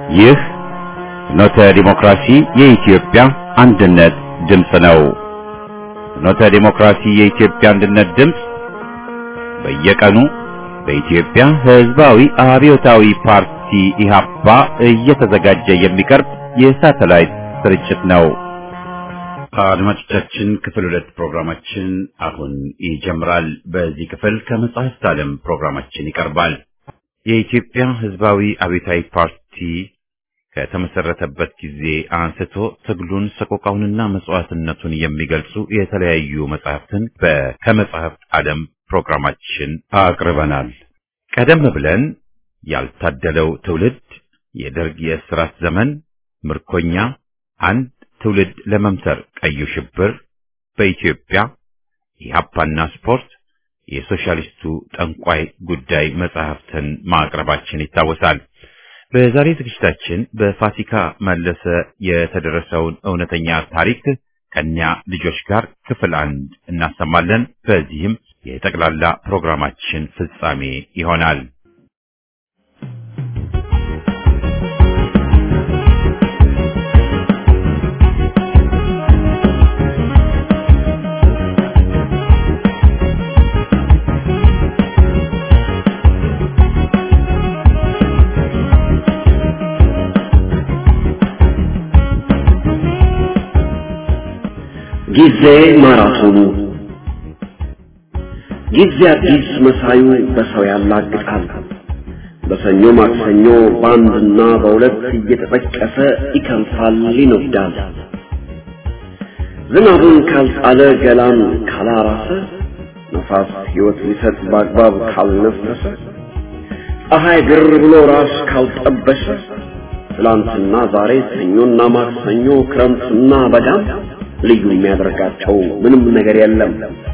ይህ ፍኖተ ዲሞክራሲ የኢትዮጵያ አንድነት ድምፅ ነው። ፍኖተ ዲሞክራሲ የኢትዮጵያ አንድነት ድምፅ በየቀኑ በኢትዮጵያ ሕዝባዊ አብዮታዊ ፓርቲ ኢህአፓ እየተዘጋጀ የሚቀርብ የሳተላይት ስርጭት ነው። አድማጮቻችን ክፍል ሁለት ፕሮግራማችን አሁን ይጀምራል። በዚህ ክፍል ከመጽሐፍት ዓለም ፕሮግራማችን ይቀርባል። የኢትዮጵያ ሕዝባዊ አብዮታዊ ፓርቲ ከተመሰረተበት ጊዜ አንስቶ ትግሉን ሰቆቃውንና መስዋዕትነቱን የሚገልጹ የተለያዩ መጽሐፍትን በከመጽሐፍት ዓለም ፕሮግራማችን አቅርበናል። ቀደም ብለን ያልታደለው ትውልድ፣ የደርግ የእስራት ዘመን፣ ምርኮኛ፣ አንድ ትውልድ ለመምተር፣ ቀዩ ሽብር፣ በኢትዮጵያ ኢህአፓና ስፖርት፣ የሶሻሊስቱ ጠንቋይ ጉዳይ መጽሐፍትን ማቅረባችን ይታወሳል። በዛሬ ዝግጅታችን በፋሲካ መለሰ የተደረሰውን እውነተኛ ታሪክ ከኛ ልጆች ጋር ክፍል አንድ እናሰማለን። በዚህም የጠቅላላ ፕሮግራማችን ፍጻሜ ይሆናል። ጊዜ ማራቶኑ ጊዜ አዲስ መሳዩ በሰው ያላግጣል። በሰኞ ማክሰኞ በአንድና በሁለት እየተጠቀሰ ይከንፋል፣ ይነዳል። ዝናቡን ካልጣለ ገላን ካላራሰ ነፋስ ሕይወት ሊሰጥ በአግባብ ካልነፈሰ ፀሐይ ግር ብሎ ራስ ካልጠበሰ ትላንትና ዛሬ ሰኞና ማክሰኞ ክረምትና በጋም ልዩ የሚያደርጋቸው ምንም ነገር የለም።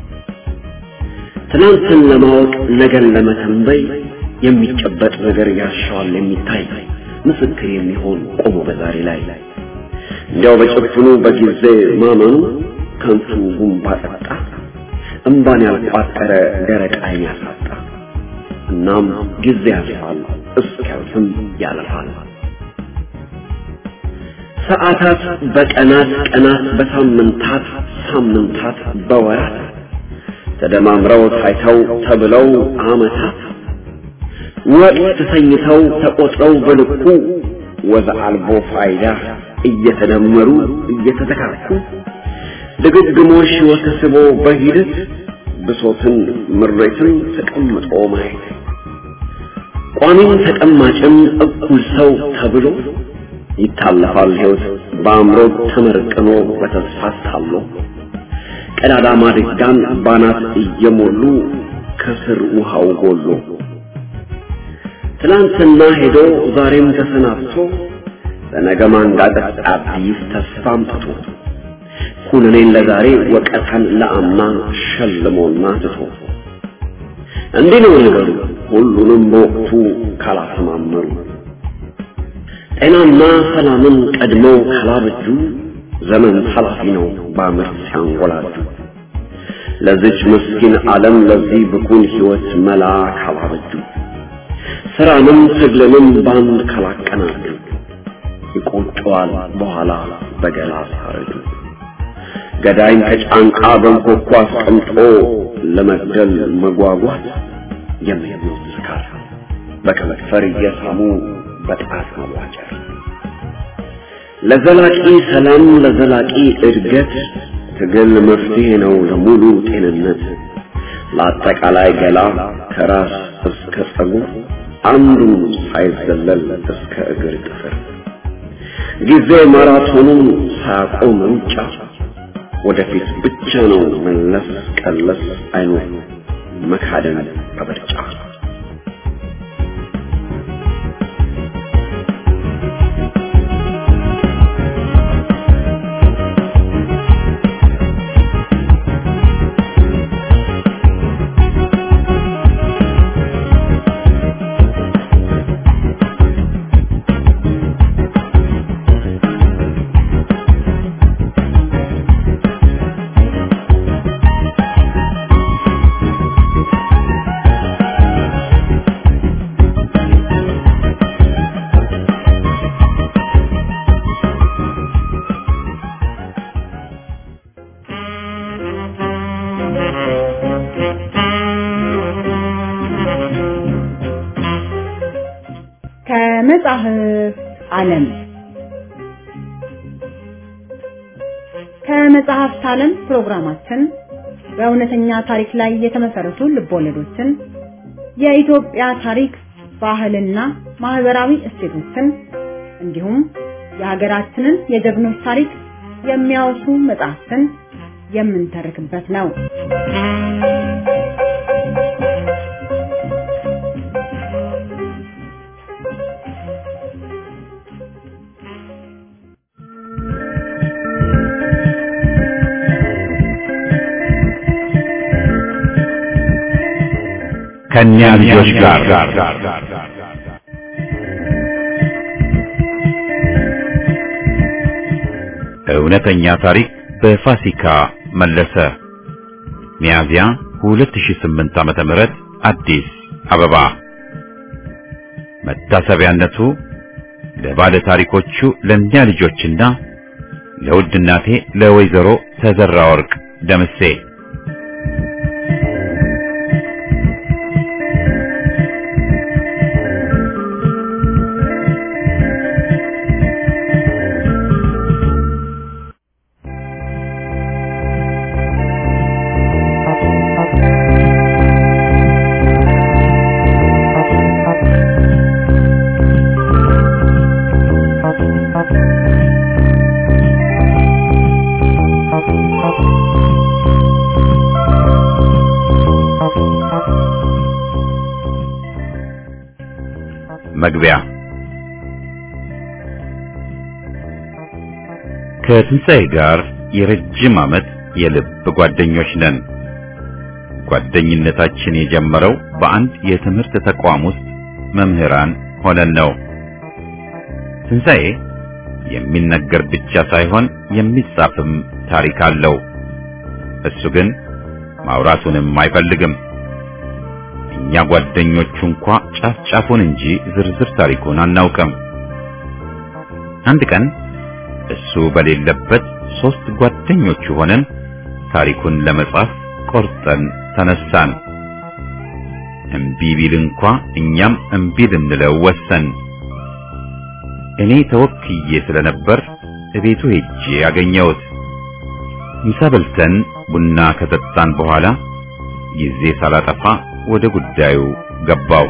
ትናንትን ለማወቅ ነገን ለመተንበይ የሚጨበጥ ነገር ያሻዋል የሚታይ ምስክር የሚሆን ቆሞ በዛሬ ላይ እንዲያው በጭፍኑ በጊዜ ማመኑ ከንቱ ጉንባ ጠጣ እምባን ያልቋጠረ ደረቅ ዓይን ያሳጣ። እናም ጊዜ ያልፋል እስኪያልፍም ያለፋል። ሰዓታት በቀናት ቀናት በሳምንታት ሳምንታት በወራት ተደማምረው ታይተው ተብለው ዓመታት ወቅት ተሰኝተው ተቆጥረው በልኩ ወዘ አልቦ ፋይዳ እየተደመሩ እየተተካኩ ድግግሞሽ ወተስቦ በሂደት ብሶትን ምሬትን ተቀምጦ ማየት ቋሚም ተቀማጭም እኩል ሰው ተብሎ ይታለፋል ሕይወት በአእምሮ ተመርቅኖ በተስፋ ታሎ ቀዳዳ ማድጋን ባናት እየሞሉ ከስር ውሃው ጎሎ ትናንትና ሄዶ ዛሬም ተሰናብቶ በነገ ማንጋጠጥ አዲስ ተስፋ አምጥቶ ኩነኔን ለዛሬ ወቀታን ለአምና ሸልሞና ትቶ እንዲህ ነው ነገሩ ሁሉንም በወቅቱ ካላሰማመሩ ጤናና ሰላምን ቀድመው ካላበጁ ዘመን ኃላፊ ነው በአመት ሲያንጎላጁ ለዚች ምስኪን ዓለም ለዚህ ብኩን ሕይወት መላ ካላበጁ ስራንም ትግልንም ባንድ ካላቀናጁ ይቆጨዋል በኋላ በገላ ሲያረጁ ገዳይን ከጫንቃ በንኮኳ አስቀምጦ ለመግደል መጓጓት የሚሞት ስካር በከመክፈር እየሳሙ በጣት መዋጨር ለዘላቂ ሰላም ለዘላቂ እድገት ትግል መፍትሄ ነው ለሙሉ ጤንነት ለአጠቃላይ ገላ ከራስ እስከ ጸጉር አንዱ ሳይዘለል እስከ እግር ጥፍር ጊዜ ማራቶኑን ሳያቆም ሩጫ ወደፊት ብቻ ነው መለስ ቀለስ አይኖር መካደን በበርጫ ከመጽሐፍ ዓለም ከመጽሐፍት ዓለም ፕሮግራማችን በእውነተኛ ታሪክ ላይ የተመሰረቱ ልቦለዶችን፣ የኢትዮጵያ ታሪክ፣ ባህልና ማህበራዊ እሴቶችን እንዲሁም የሀገራችንን የጀግኖች ታሪክ የሚያወሱ መጽሐፍትን የምንተርክበት ነው። ከእኛ ልጆች ጋር እውነተኛ ታሪክ በፋሲካ መለሰ ሚያዝያ 2008 ዓመተ ምህረት አዲስ አበባ መታሰቢያነቱ ለባለ ታሪኮቹ ለእኛ ልጆችና ለውድ እናቴ ለወይዘሮ ተዘራ ወርቅ ደምሴ መግቢያ ከትንሣኤ ጋር የረጅም ዓመት የልብ ጓደኞች ነን። ጓደኝነታችን የጀመረው በአንድ የትምህርት ተቋም ውስጥ መምህራን ሆነን ነው። ትንሣኤ የሚነገር ብቻ ሳይሆን የሚጻፍም ታሪክ አለው። እሱ ግን ማውራቱንም አይፈልግም። እኛ ጓደኞቹ እንኳ ጫፍ ጫፉን እንጂ ዝርዝር ታሪኩን አናውቅም። አንድ ቀን እሱ በሌለበት ሶስት ጓደኞቹ ሆነን ታሪኩን ለመጻፍ ቆርጠን ተነሳን። እምቢ ቢል እንኳ እኛም እምቢ ልንለው ወሰን። እኔ ተወክዬ ስለነበር እቤቱ ሄጄ ያገኘሁት። ምሳ በልተን ቡና ከጠጣን በኋላ ጊዜ ሳላጠፋ ወደ ጉዳዩ ገባው።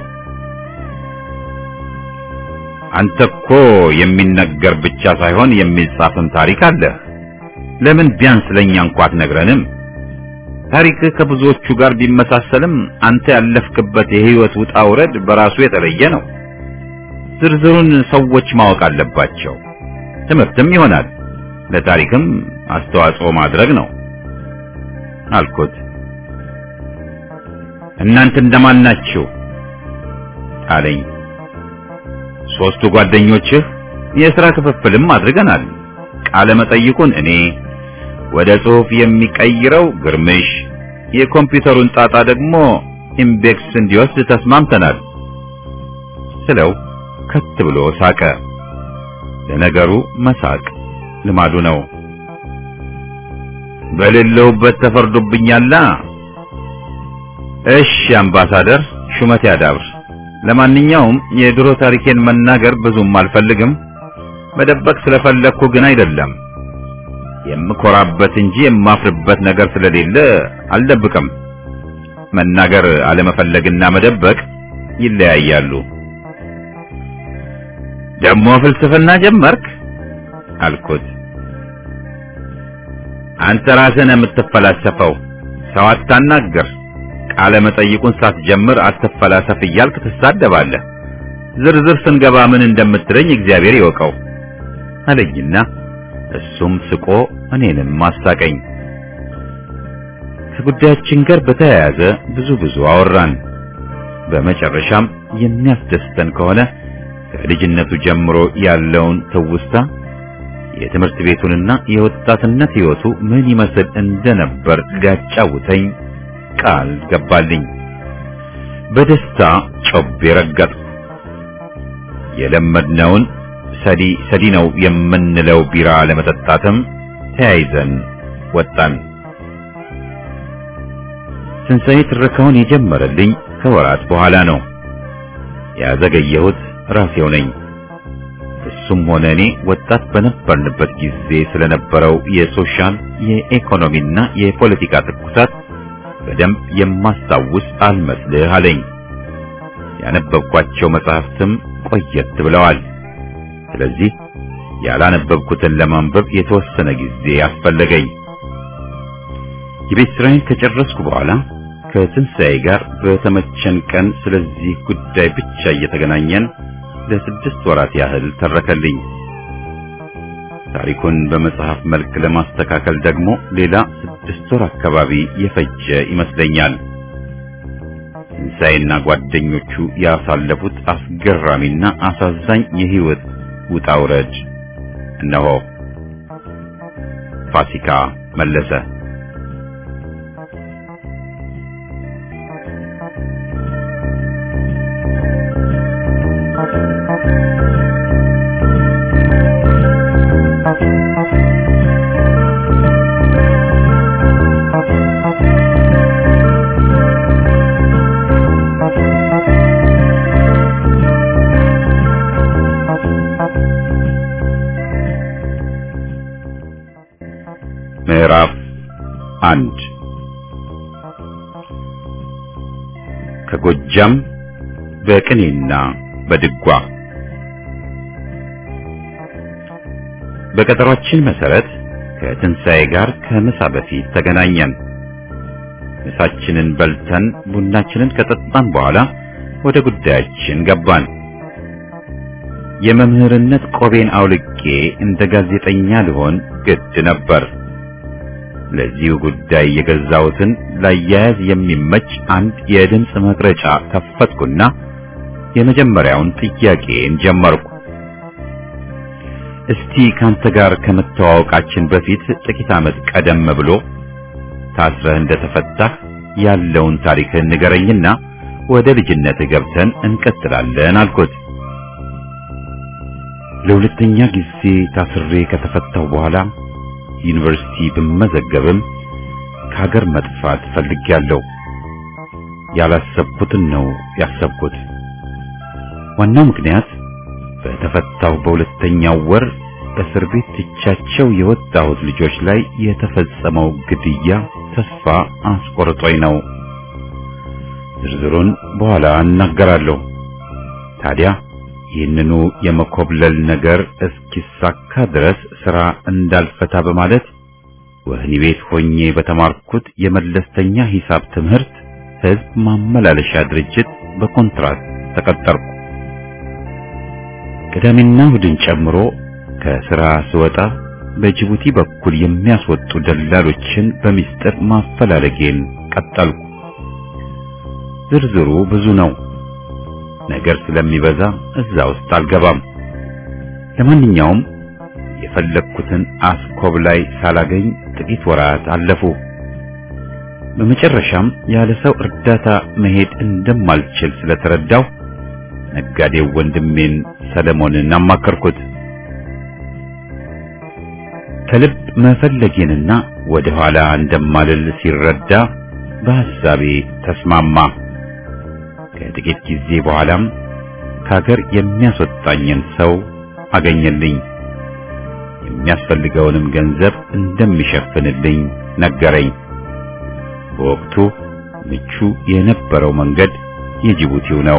አንተ እኮ የሚነገር ብቻ ሳይሆን የሚጻፍም ታሪክ አለህ። ለምን ቢያንስ ለኛ እንኳ አትነግረንም? ታሪክ ከብዙዎቹ ጋር ቢመሳሰልም አንተ ያለፍክበት የህይወት ውጣ ውረድ በራሱ የተለየ ነው። ዝርዝሩን ሰዎች ማወቅ አለባቸው። ትምህርትም ይሆናል፣ ለታሪክም አስተዋጽኦ ማድረግ ነው አልኩት። እናንተ እንደማን ናችሁ አለኝ። ሶስቱ ጓደኞችህ የሥራ ክፍፍልም አድርገናል። ቃለ መጠይቁን እኔ፣ ወደ ጽሑፍ የሚቀይረው ግርምሽ፣ የኮምፒውተሩን ጣጣ ደግሞ ኢምቤክስ እንዲወስድ ተስማምተናል ስለው ከት ብሎ ሳቀ። ለነገሩ መሳቅ ልማዱ ነው። በሌለውበት ተፈርዶብኛላ። እሺ አምባሳደር፣ ሹመት ያዳብር። ለማንኛውም የድሮ ታሪኬን መናገር ብዙም አልፈልግም። መደበቅ ስለፈለግኩ ግን አይደለም። የምኮራበት እንጂ የማፍርበት ነገር ስለሌለ አልደብቅም። መናገር አለመፈለግና መደበቅ ይለያያሉ። ደግሞ ፍልስፍና ጀመርክ አልኩት። አንተ ራስህን የምትፈላሰፈው ሰው አታናግር። ቃለ መጠይቁን ሳትጀምር አትፈላሰፍ እያልክ ትሳደባለህ። ዝርዝር ስንገባ ምን እንደምትለኝ እግዚአብሔር ይወቀው አለኝና እሱም ስቆ እኔንም ማሳቀኝ። ከጉዳያችን ጋር በተያያዘ ብዙ ብዙ አወራን። በመጨረሻም የሚያስደስተን ከሆነ ከልጅነቱ ጀምሮ ያለውን ትውስታ የትምህርት ቤቱንና የወጣትነት ሕይወቱ ምን ይመስል እንደነበር ሊያጫውተኝ ቃል ገባልኝ። በደስታ ጮቤ ረገጥኩ። የለመድነውን ሰዲ ሰዲ ነው የምንለው ቢራ ለመጠጣትም ተያይዘን ወጣን። ትንሣኤ ትረካውን የጀመረልኝ ከወራት በኋላ ነው። ያዘገየሁት ራሴው ነኝ። እሱም ሆነ እኔ ወጣት በነበርንበት ጊዜ ስለነበረው የሶሻል የኢኮኖሚና የፖለቲካ ትኩሳት በደንብ የማስታውስ አልመስልህ አለኝ። ያነበብኳቸው መጽሐፍትም ቆየት ብለዋል። ስለዚህ ያላነበብኩትን ለማንበብ የተወሰነ ጊዜ አስፈለገኝ። የቤት ስራዬን ከጨረስኩ በኋላ ከትንሣኤ ጋር በተመቸን ቀን ስለዚህ ጉዳይ ብቻ እየተገናኘን ለስድስት ወራት ያህል ተረከልኝ። ታሪኩን በመጽሐፍ መልክ ለማስተካከል ደግሞ ሌላ ስድስት ወር አካባቢ የፈጀ ይመስለኛል። ትንሣኤና ጓደኞቹ ያሳለፉት አስገራሚና አሳዛኝ የህይወት ውጣ ውረድ እነሆ። ፋሲካ መለሰ ምዕራፍ አንድ ከጎጃም በቅኔና በድጓ በቀጠሯችን መሰረት ከትንሣኤ ጋር ከምሳ በፊት ተገናኘን። ምሳችንን በልተን ቡናችንን ከጠጣን በኋላ ወደ ጉዳያችን ገባን። የመምህርነት ቆቤን አውልቄ እንደ ጋዜጠኛ ልሆን ግድ ነበር። ለዚሁ ጉዳይ የገዛሁትን ላያያዝ የሚመች አንድ የድምፅ መቅረጫ ከፈትኩና የመጀመሪያውን ጥያቄን ጀመርኩ። እስቲ ካንተ ጋር ከመተዋወቃችን በፊት ጥቂት ዓመት ቀደም ብሎ ታስረህ እንደተፈታህ ያለውን ታሪክህን ንገረኝና ወደ ልጅነትህ ገብተን እንቀጥላለን አልኩት። ለሁለተኛ ጊዜ ታስሬ ከተፈታሁ በኋላ ዩኒቨርሲቲ ብመዘገብም ከሀገር መጥፋት ፈልጌያለሁ። ያላሰብኩትን ነው ያሰብኩት። ዋናው ምክንያት በተፈታሁ በሁለተኛው ወር እስር ቤት ትቻቸው የወጣሁት ልጆች ላይ የተፈጸመው ግድያ ተስፋ አስቆርጦኝ ነው። ዝርዝሩን በኋላ እናገራለሁ። ታዲያ ይህንኑ የመኮብለል ነገር እስኪሳካ ድረስ ስራ እንዳልፈታ በማለት ወህኒ ቤት ሆኜ በተማርኩት የመለስተኛ ሂሳብ ትምህርት ሕዝብ ማመላለሻ ድርጅት በኮንትራት ተቀጠርኩ። ቅዳሜና እሑድን ጨምሮ ከስራ ስወጣ በጅቡቲ በኩል የሚያስወጡ ደላሎችን በሚስጥር ማፈላለጌን ቀጠልኩ። ዝርዝሩ ብዙ ነው። ነገር ስለሚበዛ እዛ ውስጥ አልገባም። ለማንኛውም የፈለግኩትን አስኮብ ላይ ሳላገኝ ጥቂት ወራት አለፉ። በመጨረሻም ያለ ሰው እርዳታ መሄድ እንደማልችል ስለተረዳው ነጋዴው ወንድሜን ሰለሞንን አማከርኩት። ከልብ መፈለጌንና ወደ ኋላ እንደማልል ሲረዳ በሐሳቤ ተስማማ። ከጥቂት ጊዜ በኋላም ከሀገር የሚያስወጣኝን ሰው አገኘልኝ። የሚያስፈልገውንም ገንዘብ እንደሚሸፍንልኝ ነገረኝ። በወቅቱ ምቹ የነበረው መንገድ የጅቡቲው ነው።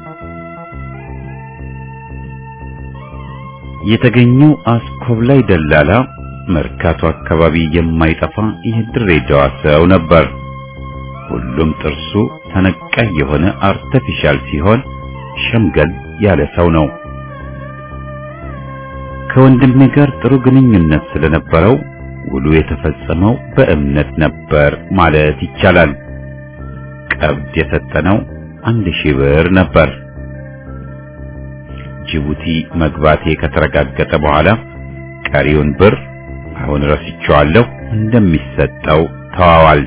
የተገኘው አስኮብላይ ደላላ መርካቶ አካባቢ የማይጠፋ የድሬዳዋ ሰው ነበር። ሁሉም ጥርሱ ተነቃይ የሆነ አርተፊሻል ሲሆን ሸምገል ያለ ሰው ነው። ከወንድሜ ጋር ጥሩ ግንኙነት ስለነበረው ውሉ የተፈጸመው በእምነት ነበር ማለት ይቻላል። ቀብድ የሰጠነው አንድ ሺህ ብር ነበር። ጅቡቲ መግባቴ ከተረጋገጠ በኋላ ቀሪውን ብር አሁን ረስቼዋለሁ እንደሚሰጠው ተዋዋል።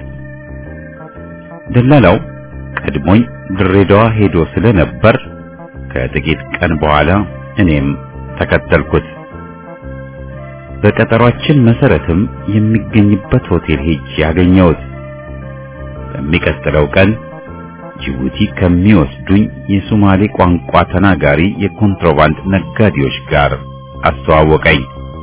ደላላው ቀድሞኝ ድሬዳዋ ሄዶ ስለነበር ከጥቂት ቀን በኋላ እኔም ተከተልኩት። በቀጠሯችን መሰረትም የሚገኝበት ሆቴል ሄጄ ያገኘሁት። በሚቀጥለው ቀን ጅቡቲ ከሚወስዱኝ የሶማሌ ቋንቋ ተናጋሪ የኮንትሮባንድ ነጋዴዎች ጋር አስተዋወቀኝ።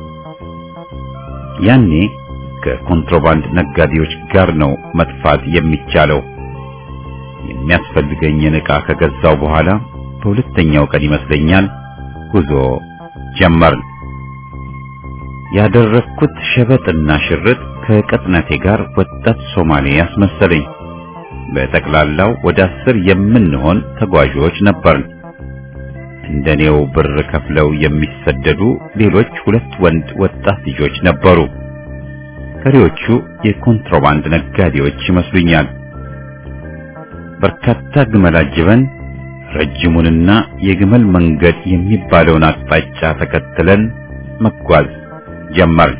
ያኔ ከኮንትሮባንድ ነጋዴዎች ጋር ነው መጥፋት የሚቻለው። የሚያስፈልገኝን ዕቃ ከገዛው በኋላ በሁለተኛው ቀን ይመስለኛል ጉዞ ጀመርን። ያደረግኩት ሸበጥና ሽርጥ ከቅጥነቴ ጋር ወጣት ሶማሌ ያስመሰለኝ። በጠቅላላው ወደ አስር የምንሆን ተጓዦች ነበርን። እንደኔው ብር ከፍለው የሚሰደዱ ሌሎች ሁለት ወንድ ወጣት ልጆች ነበሩ። ቀሪዎቹ የኮንትሮባንድ ነጋዴዎች ይመስሉኛል። በርካታ ግመል አጅበን ረጅሙንና የግመል መንገድ የሚባለውን አቅጣጫ ተከትለን መጓዝ ጀመርን።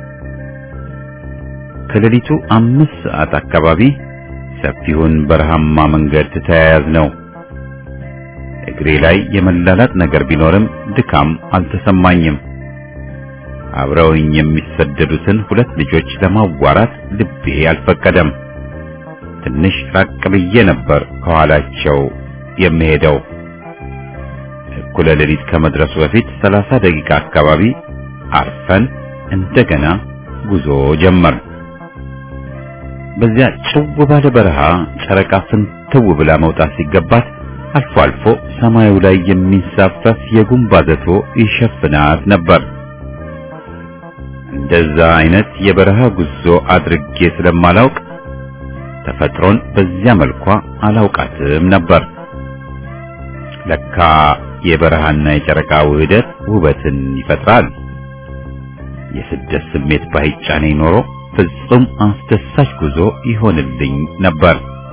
ከሌሊቱ አምስት ሰዓት አካባቢ ሰፊውን በረሃማ መንገድ ተያያዝ ነው። እግሬ ላይ የመላላጥ ነገር ቢኖርም ድካም አልተሰማኝም። አብረውኝ የሚሰደዱትን ሁለት ልጆች ለማዋራት ልቤ አልፈቀደም። ትንሽ ራቅ ብዬ ነበር ከኋላቸው የምሄደው። እኩለ ሌሊት ከመድረሱ በፊት ሰላሳ ደቂቃ አካባቢ አርፈን እንደገና ጉዞ ጀመር። በዚያ ጭው ባለ በረሃ ጨረቃ ፍንትው ብላ መውጣት ሲገባት አልፎ አልፎ ሰማዩ ላይ የሚንሳፈፍ የጉንባዘቶ ይሸፍናት ነበር። እንደዛ አይነት የበረሃ ጉዞ አድርጌ ስለማላውቅ ተፈጥሮን በዚያ መልኳ አላውቃትም ነበር። ለካ የበረሃና የጨረቃ ውህደት ውበትን ይፈጥራል። የስደት ስሜት ባይጫነኝ ኖሮ ፍጹም አስደሳች ጉዞ ይሆንልኝ ነበር።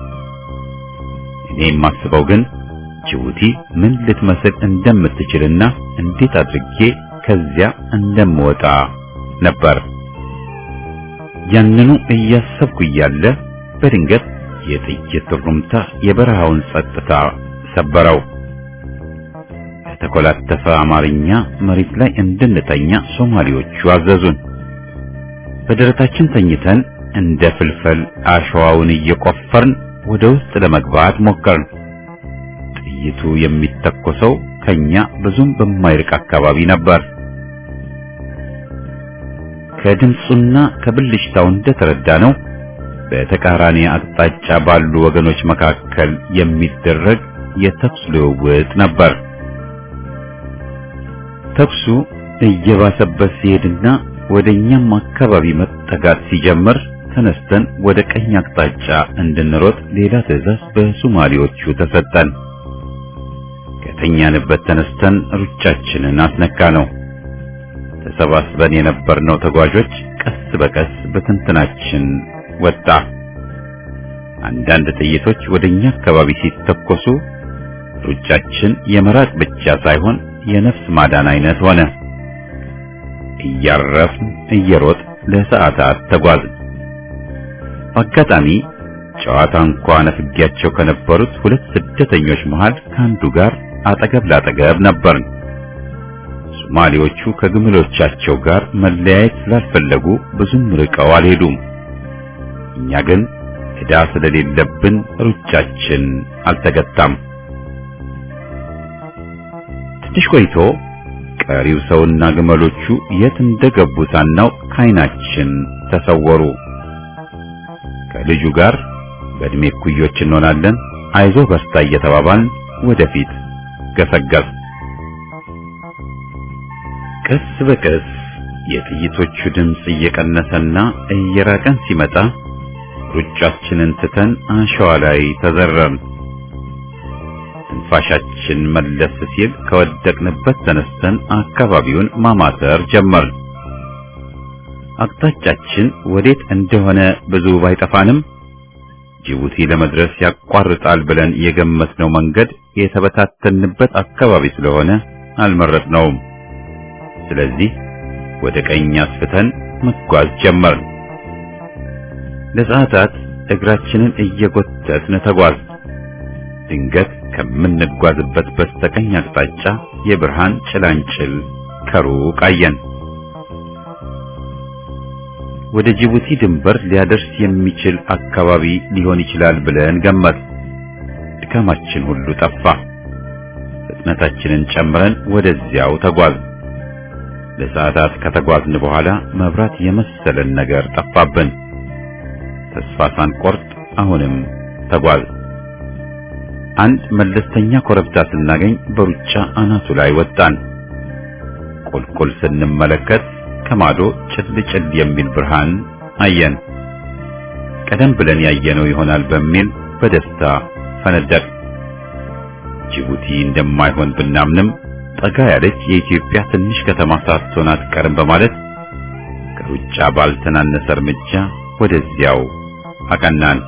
እኔ የማስበው ግን ጅቡቲ ምን ልትመስል እንደምትችልና እንዴት አድርጌ ከዚያ እንደምወጣ ነበር። ያንኑ እያሰብኩ እያለ በድንገት የጥይት ሩምታ የበረሃውን ጸጥታ ሰበረው። የተኮላተፈ አማርኛ መሬት ላይ እንድንተኛ ሶማሌዎቹ አዘዙን። በደረታችን ተኝተን እንደ ፍልፈል አሸዋውን እየቆፈርን ወደ ውስጥ ለመግባት ሞከርን። ጥይቱ የሚተኮሰው ከኛ ብዙም በማይርቅ አካባቢ ነበር። ከድምፁና ከብልሽታው እንደተረዳ ነው በተቃራኒ አቅጣጫ ባሉ ወገኖች መካከል የሚደረግ የተኩስ ልውውጥ ነበር። ተኩሱ እየባሰበት ሲሄድና ወደኛም አካባቢ መጠጋት ሲጀምር ተነስተን ወደ ቀኝ አቅጣጫ እንድንሮጥ ሌላ ትዕዛዝ በሶማሌዎቹ ተሰጠን። ከተኛንበት ተነስተን ሩጫችንን አስነካ ነው። ተሰባስበን የነበርነው ተጓዦች ቀስ በቀስ በትንትናችን ወጣ። አንዳንድ ጥይቶች ወደኛ አካባቢ ሲተኮሱ ሩጫችን የመራቅ ብቻ ሳይሆን የነፍስ ማዳን አይነት ሆነ። እያረፍን እየሮጥ ለሰዓታት ተጓዝን። በአጋጣሚ ጨዋታ እንኳ ነፍጊያቸው ከነበሩት ሁለት ስደተኞች መሃል ከአንዱ ጋር አጠገብ ላጠገብ ነበርን። ሶማሌዎቹ ከግመሎቻቸው ጋር መለያየት ስላልፈለጉ ብዙም ርቀው አልሄዱም። እኛ ግን ዕዳ ስለሌለብን ሩጫችን አልተገታም። ትንሽ ቆይቶ ቀሪው ሰውና ግመሎቹ የት እንደገቡ ሳናውቅ ከዓይናችን ተሰወሩ። ከልጁ ጋር በእድሜ እኩዮች እንሆናለን፣ አይዞህ በርታ እየተባባልን ወደፊት ገሰገስ። ቀስ በቀስ የጥይቶቹ ድምፅ እየቀነሰና እየራቀን ሲመጣ ሩጫችንን ትተን አሸዋ ላይ ተዘረርን። ትንፋሻችን መለስ ሲል ከወደቅንበት ተነስተን አካባቢውን ማማተር ጀመርን። አቅጣጫችን ወዴት እንደሆነ ብዙ ባይጠፋንም ጅቡቲ ለመድረስ ያቋርጣል ብለን የገመትነው መንገድ የተበታተንበት አካባቢ ስለሆነ አልመረጥነውም። ስለዚህ ወደ ቀኝ አስፍተን መጓዝ ጀመርን። ለሰዓታት እግራችንን እየጎተትን ተጓዝ። ድንገት ከምንጓዝበት በስተቀኝ አቅጣጫ የብርሃን ጭላንጭል ከሩቅ አየን። ወደ ጅቡቲ ድንበር ሊያደርስ የሚችል አካባቢ ሊሆን ይችላል ብለን ገመት። ድካማችን ሁሉ ጠፋ። ፍጥነታችንን ጨምረን ወደዚያው ተጓዝ። ለሰዓታት ከተጓዝን በኋላ መብራት የመሰለን ነገር ጠፋብን። ተስፋ ሳንቆርጥ አሁንም ተጓዝ። አንድ መለስተኛ ኮረብታ ስናገኝ በሩጫ አናቱ ላይ ወጣን። ቁልቁል ስንመለከት ከማዶ ጭል ጭል የሚል ብርሃን አየን። ቀደም ብለን ያየነው ይሆናል በሚል በደስታ ፈነደቅ። ጅቡቲ እንደማይሆን ብናምንም ጠጋ ያለች የኢትዮጵያ ትንሽ ከተማ ሳትሆን አትቀርም በማለት ከሩጫ ባልተናነሰ እርምጃ ወደዚያው አቀናን።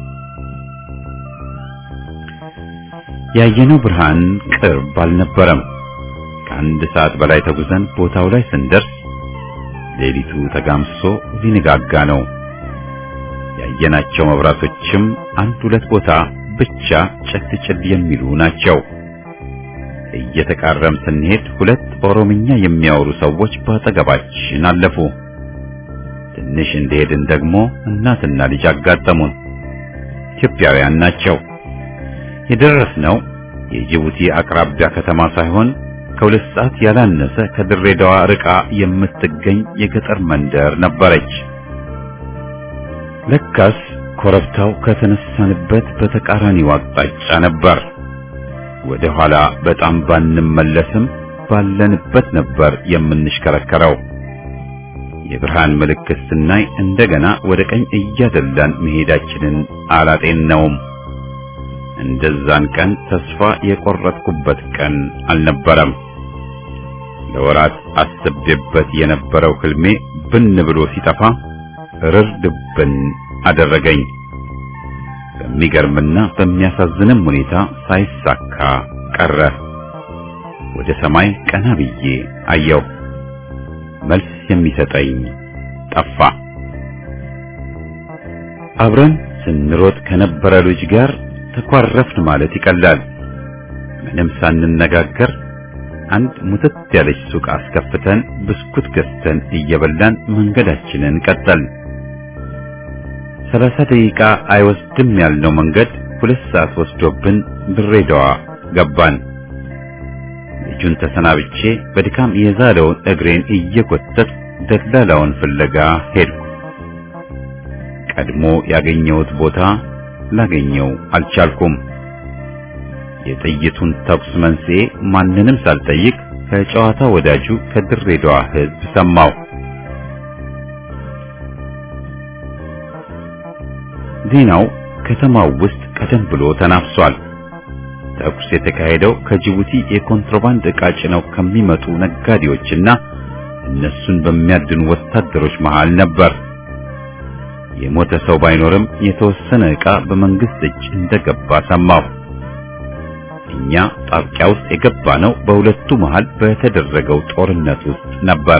ያየነው ብርሃን ቅርብ አልነበረም። ከአንድ ሰዓት በላይ ተጉዘን ቦታው ላይ ስንደርስ ሌሊቱ ተጋምሶ ሊነጋጋ ነው። ያየናቸው መብራቶችም አንድ ሁለት ቦታ ብቻ ጭል ጭል የሚሉ ናቸው። እየተቃረም ስንሄድ ሁለት ኦሮምኛ የሚያወሩ ሰዎች በአጠገባችን አለፉ። ትንሽ እንደሄድን ደግሞ እናትና ልጅ አጋጠሙን። ኢትዮጵያውያን ናቸው። የደረስነው የጅቡቲ አቅራቢያ ከተማ ሳይሆን ከሁለት ሰዓት ያላነሰ ከድሬዳዋ ርቃ የምትገኝ የገጠር መንደር ነበረች። ለካስ ኮረብታው ከተነሳንበት በተቃራኒው አቅጣጫ ነበር። ወደ ኋላ በጣም ባንመለስም ባለንበት ነበር የምንሽከረከረው። የብርሃን ምልክት ስናይ እንደገና ወደ ቀኝ እያደላን መሄዳችንን አላጤነውም። እንደዛን ቀን ተስፋ የቆረጥኩበት ቀን አልነበረም። ለወራት አስቤበት የነበረው ህልሜ ብን ብሎ ሲጠፋ ርር ድብን አደረገኝ። በሚገርምና በሚያሳዝንም ሁኔታ ሳይሳካ ቀረ። ወደ ሰማይ ቀና ብዬ አየሁ። መልስ የሚሰጠኝ ጠፋ። አብረን ስንሮጥ ከነበረ ልጅ ጋር ተኳረፍን ማለት ይቀላል። ምንም ሳንነጋገር አንድ ሙትት ያለች ሱቅ አስከፍተን ብስኩት ገዝተን እየበላን መንገዳችንን ቀጠል። ሰላሳ ደቂቃ አይወስድም ያልነው መንገድ ሁለት ሰዓት ወስዶብን ድሬዳዋ ገባን። ልጁን ተሰናብቼ በድካም የዛለውን እግሬን እየጎተት ደላላውን ፍለጋ ሄድኩ። ቀድሞ ያገኘሁት ቦታ ላገኘው አልቻልኩም። የጥይቱን ተኩስ መንስኤ ማንንም ሳልጠይቅ ከጨዋታ ወዳጁ ከድሬዳዋ ሕዝብ ሰማው። ዜናው ከተማው ውስጥ ቀደም ብሎ ተናፍሷል። ተኩስ የተካሄደው ከጅቡቲ የኮንትሮባንድ ዕቃ ጭነው ከሚመጡ ነጋዴዎችና እነሱን በሚያድኑ ወታደሮች መሃል ነበር። የሞተ ሰው ባይኖርም የተወሰነ ዕቃ በመንግስት እጅ እንደገባ ሰማሁ። እኛ ጣብቂያ ውስጥ የገባ ነው በሁለቱ መሃል በተደረገው ጦርነት ውስጥ ነበር።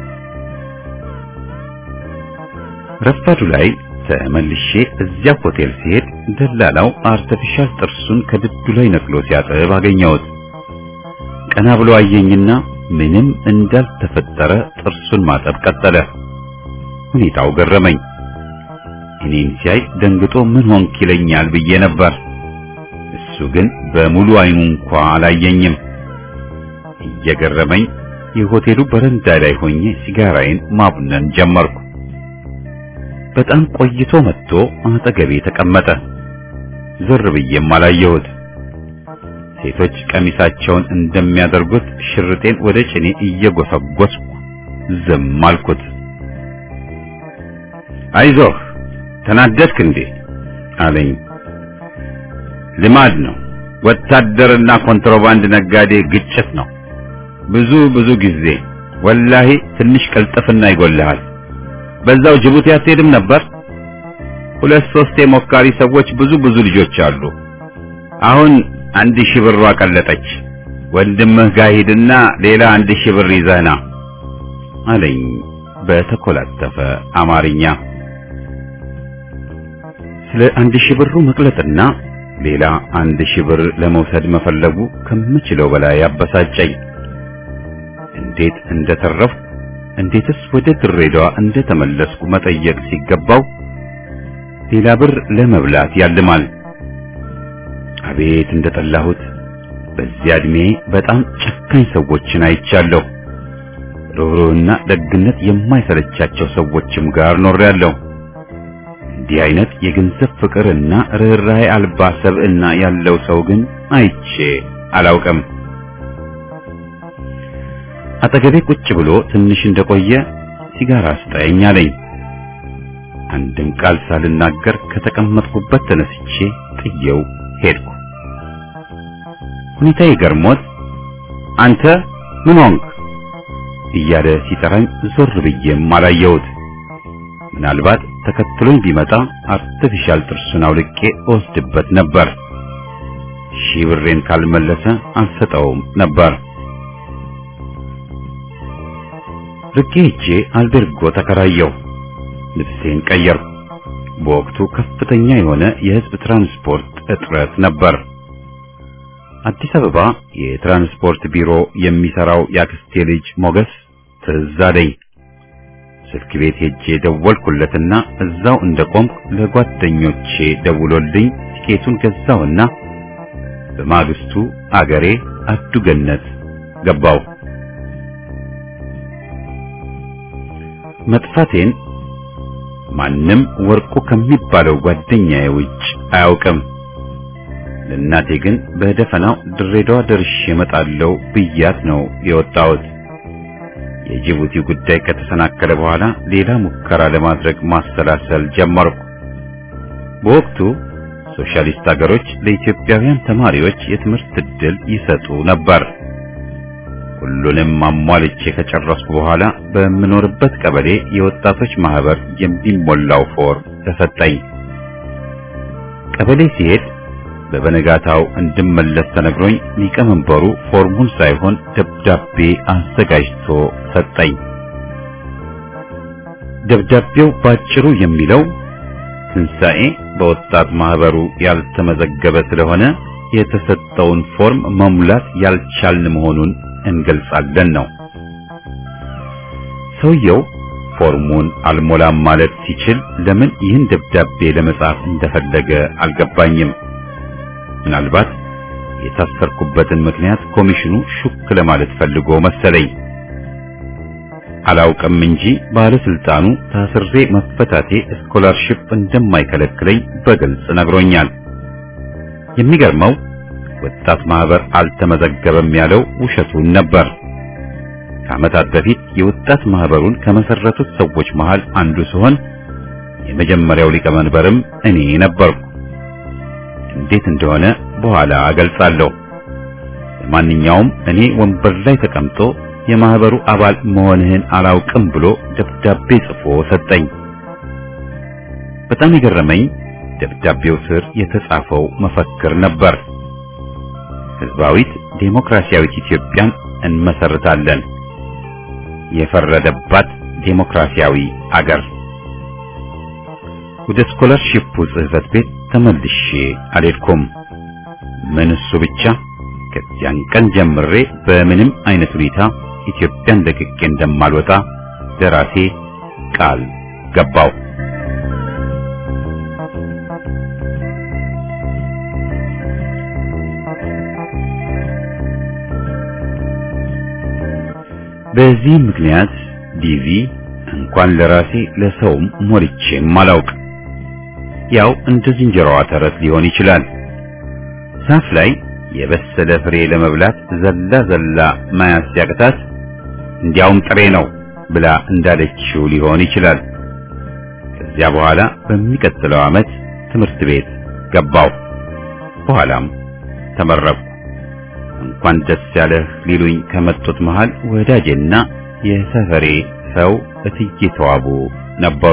ረፋዱ ላይ ተመልሼ እዚያ ሆቴል ሲሄድ ደላላው አርተፊሻል ጥርሱን ከድዱ ላይ ነቅሎ ሲያጥብ አገኘሁት። ቀና ብሎ አየኝና ምንም እንዳልተፈጠረ ጥርሱን ማጠብ ቀጠለ። ሁኔታው ገረመኝ። እኔን ሲያይ ደንግጦ ምን ሆንክ ይለኛል ብዬ ነበር። እሱ ግን በሙሉ አይኑ እንኳ አላየኝም። እየገረመኝ የሆቴሉ በረንዳ ላይ ሆኜ ሲጋራዬን ማቡነን ጀመርኩ። በጣም ቆይቶ መጥቶ አጠገቤ ተቀመጠ። ዞር ብዬም አላየሁት። ሴቶች ቀሚሳቸውን እንደሚያደርጉት ሽርጤን ወደ ጭኔ እየጎሰጎስኩ ዝም አልኩት። አይዞህ ተናደድክ እንዴ አለኝ። ልማድ ነው። ወታደርና ኮንትሮባንድ ነጋዴ ግጭት ነው። ብዙ ብዙ ጊዜ ወላሂ ትንሽ ቅልጥፍና ይጎልሃል። በዛው ጅቡቲ አትሄድም ነበር? ሁለት ሶስት የሞካሪ ሰዎች ብዙ ብዙ ልጆች አሉ። አሁን አንድ ሺህ ብር ቀለጠች። ወንድምህ ጋር ሂድና ሌላ አንድ ሺህ ብር ይዘህ ና አለኝ በተኮላተፈ አማርኛ። ስለ አንድ ሺህ ብሩ መቅለጥና ሌላ አንድ ሺህ ብር ለመውሰድ መፈለጉ ከምችለው በላይ አበሳጨኝ። እንዴት እንደተረፍኩ እንዴትስ ወደ ድሬዳዋ እንደተመለስኩ መጠየቅ ሲገባው ሌላ ብር ለመብላት ያልማል። አቤት እንደጠላሁት! በዚያ ዕድሜ በጣም ጨካኝ ሰዎችን አይቻለሁ። ርኅሩህና ደግነት የማይሰለቻቸው ሰዎችም ጋር ኖሬያለሁ። እንዲህ አይነት የገንዘብ ፍቅርና ርኅራኄ አልባ ሰብዕና ያለው ሰው ግን አይቼ አላውቅም። አጠገቤ ቁጭ ብሎ ትንሽ እንደቆየ ሲጋራ ስጠኝ አለኝ። አንድም ቃል ሳልናገር ከተቀመጥኩበት ተነስቼ ጥየው ሄድኩ። ሁኔታዬ ገርሞት አንተ ምን ሆንክ እያለ ሲጠራኝ ዞር ብዬም አላየሁት። ምናልባት ተከትሎኝ ቢመጣ አርቲፊሻል ጥርሱን አውልቄ እወስድበት ነበር። ሺህ ብሬን ካልመለሰ አልሰጠውም ነበር። ርቄ ሄጄ አልቤርጎ ተከራየሁ። ልብሴን ቀየርኩ። በወቅቱ ከፍተኛ የሆነ የሕዝብ ትራንስፖርት እጥረት ነበር። አዲስ አበባ የትራንስፖርት ቢሮ የሚሰራው ያክስቴ ልጅ ሞገስ ትዝ አለኝ። ስልክ ቤት ሄጄ ደወልኩለትና እዛው እንደቆምኩ ለጓደኞቼ ደውሎልኝ ቲኬቱን ገዛውና በማግስቱ አገሬ አዱገነት ገባው። መጥፋቴን ማንም ወርቁ ከሚባለው ጓደኛዬ ውጭ አያውቅም። ለእናቴ ግን በደፈናው ድሬዳዋ ደርሼ እመጣለሁ ብያት ነው የወጣሁት። የጅቡቲ ጉዳይ ከተሰናከለ በኋላ ሌላ ሙከራ ለማድረግ ማሰላሰል ጀመርኩ። በወቅቱ ሶሻሊስት ሀገሮች ለኢትዮጵያውያን ተማሪዎች የትምህርት ዕድል ይሰጡ ነበር። ሁሉንም አሟልቼ ከጨረስኩ በኋላ በምኖርበት ቀበሌ የወጣቶች ማህበር የሚሞላው ፎርም ተሰጠኝ። ቀበሌ ሲሄድ በበነጋታው እንድመለስ ተነግሮኝ ሊቀመንበሩ ፎርሙን ሳይሆን ደብዳቤ አዘጋጅቶ ሰጠኝ። ደብዳቤው ባጭሩ የሚለው ትንሣኤ በወጣት ማህበሩ ያልተመዘገበ ስለሆነ የተሰጠውን ፎርም መሙላት ያልቻልን መሆኑን እንገልጻለን ነው። ሰውየው ፎርሙን አልሞላም ማለት ሲችል ለምን ይህን ደብዳቤ ለመጻፍ እንደፈለገ አልገባኝም። ምናልባት የታሰርኩበትን ምክንያት ኮሚሽኑ ሹክ ለማለት ፈልጎ መሰለኝ። አላውቅም እንጂ ባለስልጣኑ ታስሬ መፈታቴ ስኮላርሺፕ እንደማይከለክለኝ በግልጽ ነግሮኛል። የሚገርመው ወጣት ማህበር አልተመዘገበም ያለው ውሸቱን ነበር። ከዓመታት በፊት የወጣት ማህበሩን ከመሰረቱት ሰዎች መሃል አንዱ ሲሆን የመጀመሪያው ሊቀመንበርም እኔ ነበርኩ። እንዴት እንደሆነ በኋላ እገልጻለሁ። ለማንኛውም እኔ ወንበር ላይ ተቀምጦ የማህበሩ አባል መሆንህን አላውቅም ብሎ ደብዳቤ ጽፎ ሰጠኝ። በጣም የገረመኝ ደብዳቤው ስር የተጻፈው መፈክር ነበር። ህዝባዊት ዴሞክራሲያዊት ኢትዮጵያን እንመሰርታለን። የፈረደባት ዴሞክራሲያዊ አገር። ወደ ስኮላርሺፑ ጽህፈት ቤት ተመልሼ አልሄድኩም። ምን እሱ ብቻ ከዚያን ቀን ጀምሬ በምንም አይነት ሁኔታ ኢትዮጵያን ለቅቄ እንደማልወጣ ለራሴ ቃል ገባው። በዚህ ምክንያት ዲቪ እንኳን ለራሴ ለሰውም ሞልቼም አላውቅ። ያው እንደ ዝንጀሮዋ ተረት ሊሆን ይችላል። ዛፍ ላይ የበሰለ ፍሬ ለመብላት ዘላ ዘላ መያዝ ሲያቅታት እንዲያውም ጥሬ ነው ብላ እንዳለችው ሊሆን ይችላል። ከዚያ በኋላ በሚቀጥለው ዓመት ትምህርት ቤት ገባው። በኋላም ተመረቅኩ። እንኳን ደስ ያለህ ሊሉኝ ከመጡት መሃል ወዳጄና የሰፈሬ ሰው እትዬ ተዋቡ ነበሩ።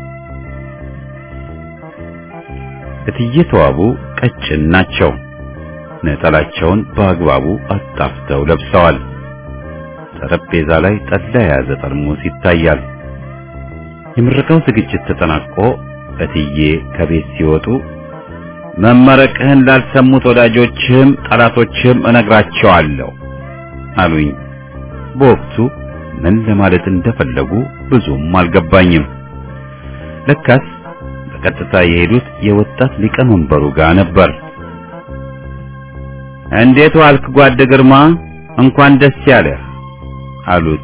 እትዬ ተዋቡ ቀጭን ናቸው። ነጠላቸውን በአግባቡ አጣፍተው ለብሰዋል። ጠረጴዛ ላይ ጠላ የያዘ ጠርሙስ ይታያል። የምረቃው ዝግጅት ተጠናቆ እትዬ ከቤት ሲወጡ መመረቅህን ላልሰሙት ወዳጆችህም ጠላቶችህም እነግራቸዋለሁ አሉኝ። በወቅቱ ምን ለማለት እንደፈለጉ ብዙም አልገባኝም። ለካስ በቀጥታ የሄዱት የወጣት ሊቀመንበሩ ጋር ነበር። እንዴት ዋልክ ጓድ ግርማ? እንኳን ደስ ያለህ አሉት።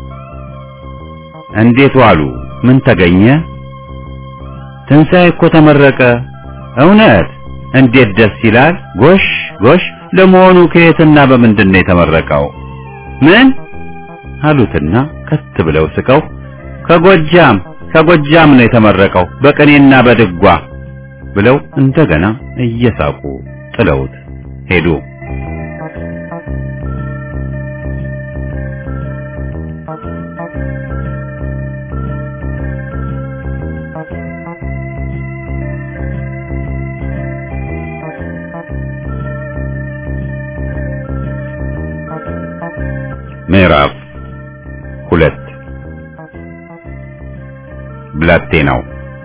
እንዴት ዋሉ? ምን ተገኘ? ትንሣኤ እኮ ተመረቀ። እውነት? እንዴት ደስ ይላል! ጎሽ ጎሽ! ለመሆኑ ከየትና በምንድን ነው የተመረቀው? ምን አሉትና ከት ብለው ስቀው ከጎጃም ከጎጃም ነው የተመረቀው በቅኔና በድጓ ብለው እንደገና እየሳቁ ጥለውት ሄዱ። ምዕራፍ ሁለት ብላቴናው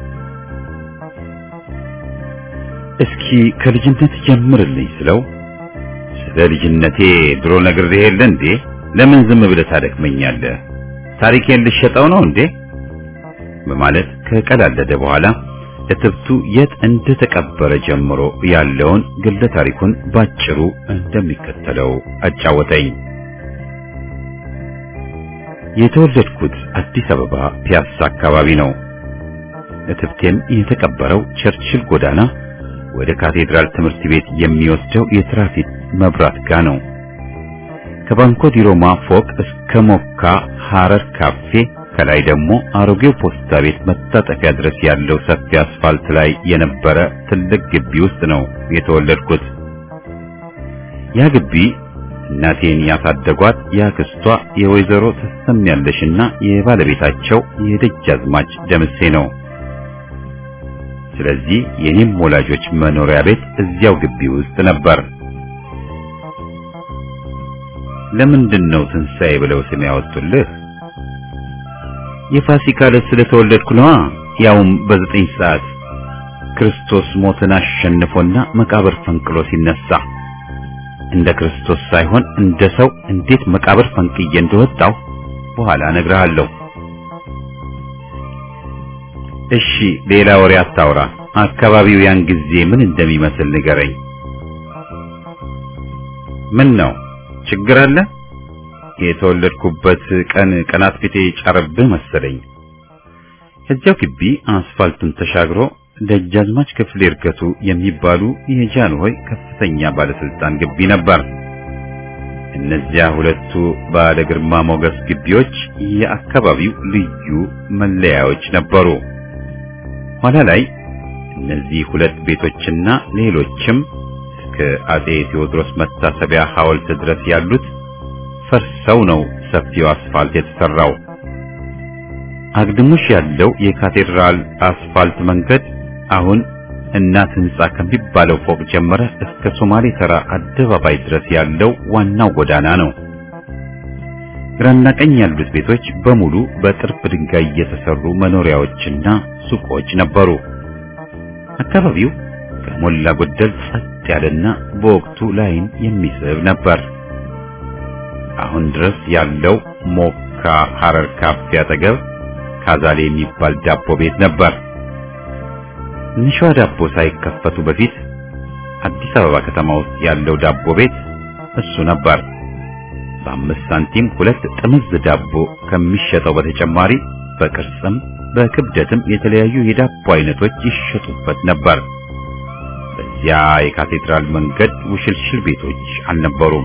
እስኪ ከልጅነት ጀምርልኝ ስለው ስለ ልጅነቴ ድሮ ነግሬህ የለ እንዴ? ለምን ዝም ብለህ ታደክመኛለህ? ታሪኬን ልሸጠው ነው እንዴ? በማለት ከቀላለደ በኋላ እትብቱ የት እንደተቀበረ ጀምሮ ያለውን ግለ ታሪኩን ባጭሩ እንደሚከተለው አጫወተኝ። የተወለድኩት አዲስ አበባ ፒያሳ አካባቢ ነው። እትብቴም የተቀበረው ቸርችል ጎዳና ወደ ካቴድራል ትምህርት ቤት የሚወስደው የትራፊክ መብራት ጋር ነው። ከባንኮ ዲሮማ ፎቅ እስከ ሞካ ሐረር ካፌ ከላይ ደግሞ አሮጌው ፖስታ ቤት መታጠፊያ ድረስ ያለው ሰፊ አስፋልት ላይ የነበረ ትልቅ ግቢ ውስጥ ነው የተወለድኩት። ያ ግቢ እናቴን ያሳደጓት ያክስቷ የወይዘሮ ተሰሚያለሽና የባለቤታቸው የደጃዝማች ደምሴ ነው። ስለዚህ የኔም ወላጆች መኖሪያ ቤት እዚያው ግቢ ውስጥ ነበር። ለምንድን ነው ትንሣኤ ብለው ስም ያወጡልህ? የፋሲካ ዕለት ስለተወለድኩ ነዋ። ያውም በዘጠኝ ሰዓት ክርስቶስ ሞትን አሸንፎና መቃብር ፈንቅሎ ሲነሳ እንደ ክርስቶስ ሳይሆን እንደ ሰው እንዴት መቃብር ፈንቅዬ እንደወጣው በኋላ እነግርሃለሁ። እሺ፣ ሌላ ወሬ አታውራ። አካባቢው ያን ጊዜ ምን እንደሚመስል ንገረኝ። ምን ነው ችግር አለ? የተወለድኩበት ቀን ቀናት ፊቴ ጫረብህ መሰለኝ። ከዚያው ግቢ አስፋልቱን ተሻግሮ ደጃዝማች ክፍሌ እርገቱ የሚባሉ የጃንሆይ ከፍተኛ ባለስልጣን ግቢ ነበር። እነዚያ ሁለቱ ባለ ግርማ ሞገስ ግቢዎች የአካባቢው ልዩ መለያዎች ነበሩ። ኋላ ላይ እነዚህ ሁለት ቤቶችና ሌሎችም እስከ አጼ ቴዎድሮስ መታሰቢያ ሐውልት ድረስ ያሉት ፈርሰው ነው ሰፊው አስፋልት የተሰራው። አግድሙሽ ያለው የካቴድራል አስፋልት መንገድ አሁን እናት ህንጻ ከሚባለው ፎቅ ጀመረ እስከ ሶማሌ ተራ አደባባይ ድረስ ያለው ዋናው ጎዳና ነው። ግራና ቀኝ ያሉት ቤቶች በሙሉ በጥርብ ድንጋይ የተሰሩ መኖሪያዎችና ሱቆች ነበሩ። አካባቢው ከሞላ ጎደል ጸጥ ያለና በወቅቱ ላይን የሚስብ ነበር። አሁን ድረስ ያለው ሞካ ሐረር ካፌ አጠገብ ካዛሌ የሚባል ዳቦ ቤት ነበር። ንሿ ዳቦ ሳይከፈቱ በፊት አዲስ አበባ ከተማ ውስጥ ያለው ዳቦ ቤት እሱ ነበር። በአምስት ሳንቲም ሁለት ጥምዝ ዳቦ ከሚሸጠው በተጨማሪ በቅርጽም በክብደትም የተለያዩ የዳቦ አይነቶች ይሸጡበት ነበር። በዚያ የካቴድራል መንገድ ውሽልሽል ቤቶች አልነበሩም።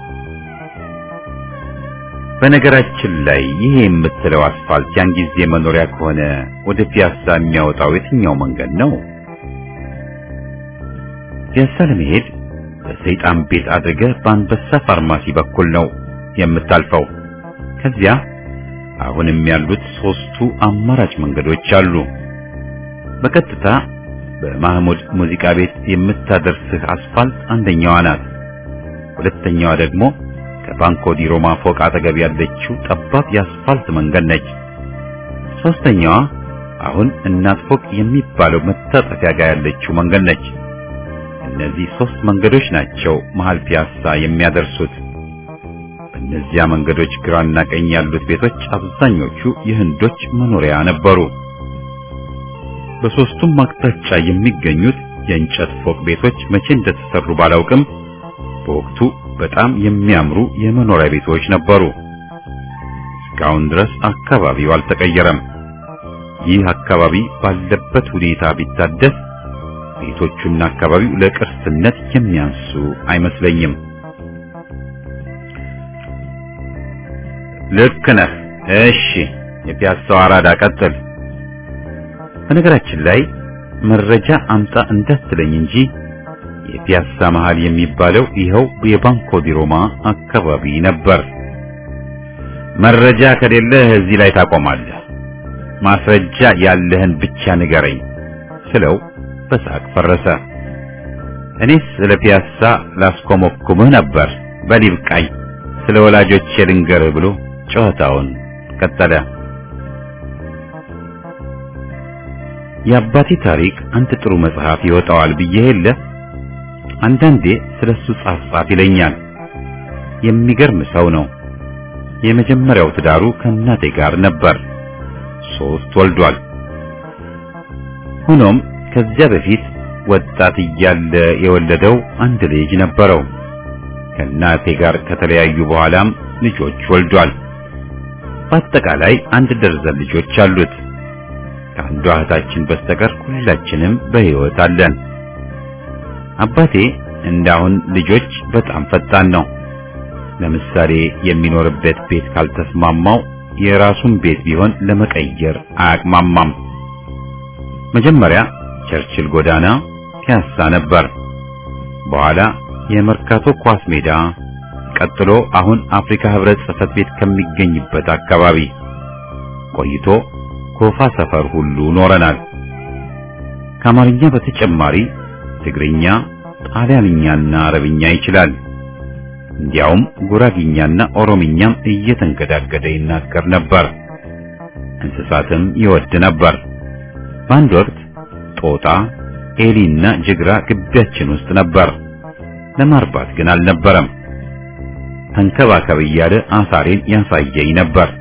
በነገራችን ላይ ይሄ የምትለው አስፋልት ያን ጊዜ መኖሪያ ከሆነ ወደ ፒያሳ የሚያወጣው የትኛው መንገድ ነው? ፒያሳ ለመሄድ በሰይጣን ቤት አድርገህ በአንበሳ ፋርማሲ በኩል ነው የምታልፈው። ከዚያ አሁንም ያሉት ሶስቱ አማራጭ መንገዶች አሉ። በቀጥታ በማህሙድ ሙዚቃ ቤት የምታደርስህ አስፋልት አንደኛዋ ናት። ሁለተኛዋ ደግሞ ከባንኮ ዲ ሮማ ፎቅ አጠገብ ያለችው ጠባብ የአስፋልት መንገድ ነች። ሶስተኛዋ አሁን እናት ፎቅ የሚባለው መታጠፊያ ጋር ያለችው መንገድ ነች። እነዚህ ሶስት መንገዶች ናቸው መሃል ፒያሳ የሚያደርሱት። በእነዚያ መንገዶች ግራና ቀኝ ያሉት ቤቶች አብዛኞቹ የህንዶች መኖሪያ ነበሩ። በሶስቱም አቅጣጫ የሚገኙት የእንጨት ፎቅ ቤቶች መቼ እንደተሰሩ ባላውቅም በወቅቱ በጣም የሚያምሩ የመኖሪያ ቤቶች ነበሩ። እስካሁን ድረስ አካባቢው አልተቀየረም። ይህ አካባቢ ባለበት ሁኔታ ቢታደስ ቤቶቹና አካባቢው ለቅርስነት የሚያንሱ አይመስለኝም። ልክ ነህ። እሺ፣ የፒያሳው አራዳ ቀጥል። በነገራችን ላይ መረጃ አምጣ እንዳትለኝ እንጂ የፒያሳ መሃል የሚባለው ይኸው የባንኮ ዲ ሮማ አካባቢ ነበር። መረጃ ከሌለህ እዚህ ላይ ታቆማለህ። ማስረጃ ያለህን ብቻ ንገረኝ ስለው በሳቅ ፈረሰ። እኔስ ስለ ፒያሳ ላስኮመኩምህ ነበር። በል ይብቃኝ፣ ስለ ወላጆቼ ልንገርህ ብሎ ጨዋታውን ቀጠለ። የአባቴ ታሪክ አንድ ጥሩ መጽሐፍ ይወጣዋል ብዬ የለ አንዳንዴ ስለሱ ጻፍ ጻፍ ይለኛል። የሚገርም ሰው ነው። የመጀመሪያው ትዳሩ ከእናቴ ጋር ነበር። ሶስት ወልዷል። ሆኖም ከዚያ በፊት ወጣት እያለ የወለደው አንድ ልጅ ነበረው። ከእናቴ ጋር ከተለያዩ በኋላም ልጆች ወልዷል። በአጠቃላይ አንድ ደርዘን ልጆች አሉት። ከአንዷ እህታችን በስተቀር ሁላችንም በሕይወት አለን። አባቴ እንዳሁን ልጆች በጣም ፈጣን ነው። ለምሳሌ የሚኖርበት ቤት ካልተስማማው የራሱን ቤት ቢሆን ለመቀየር አያቅማማም። መጀመሪያ ቸርችል ጎዳና ፒያሳ ነበር። በኋላ የመርካቶ ኳስ ሜዳ፣ ቀጥሎ አሁን አፍሪካ ህብረት ጽሕፈት ቤት ከሚገኝበት አካባቢ ቆይቶ ኮፋ ሰፈር ሁሉ ኖረናል። ከአማርኛ በተጨማሪ ትግርኛ፣ ጣሊያንኛና አረብኛ ይችላል። እንዲያውም ጉራጊኛና ኦሮምኛም እየተንገዳገደ ይናገር ነበር። እንስሳትም ይወድ ነበር። በአንድ ወቅት ጦጣ፣ ኤሊና ጅግራ ግቢያችን ውስጥ ነበር። ለማርባት ግን አልነበረም። ተንከባከብ እያለ አሳሬን ያሳየኝ ነበር።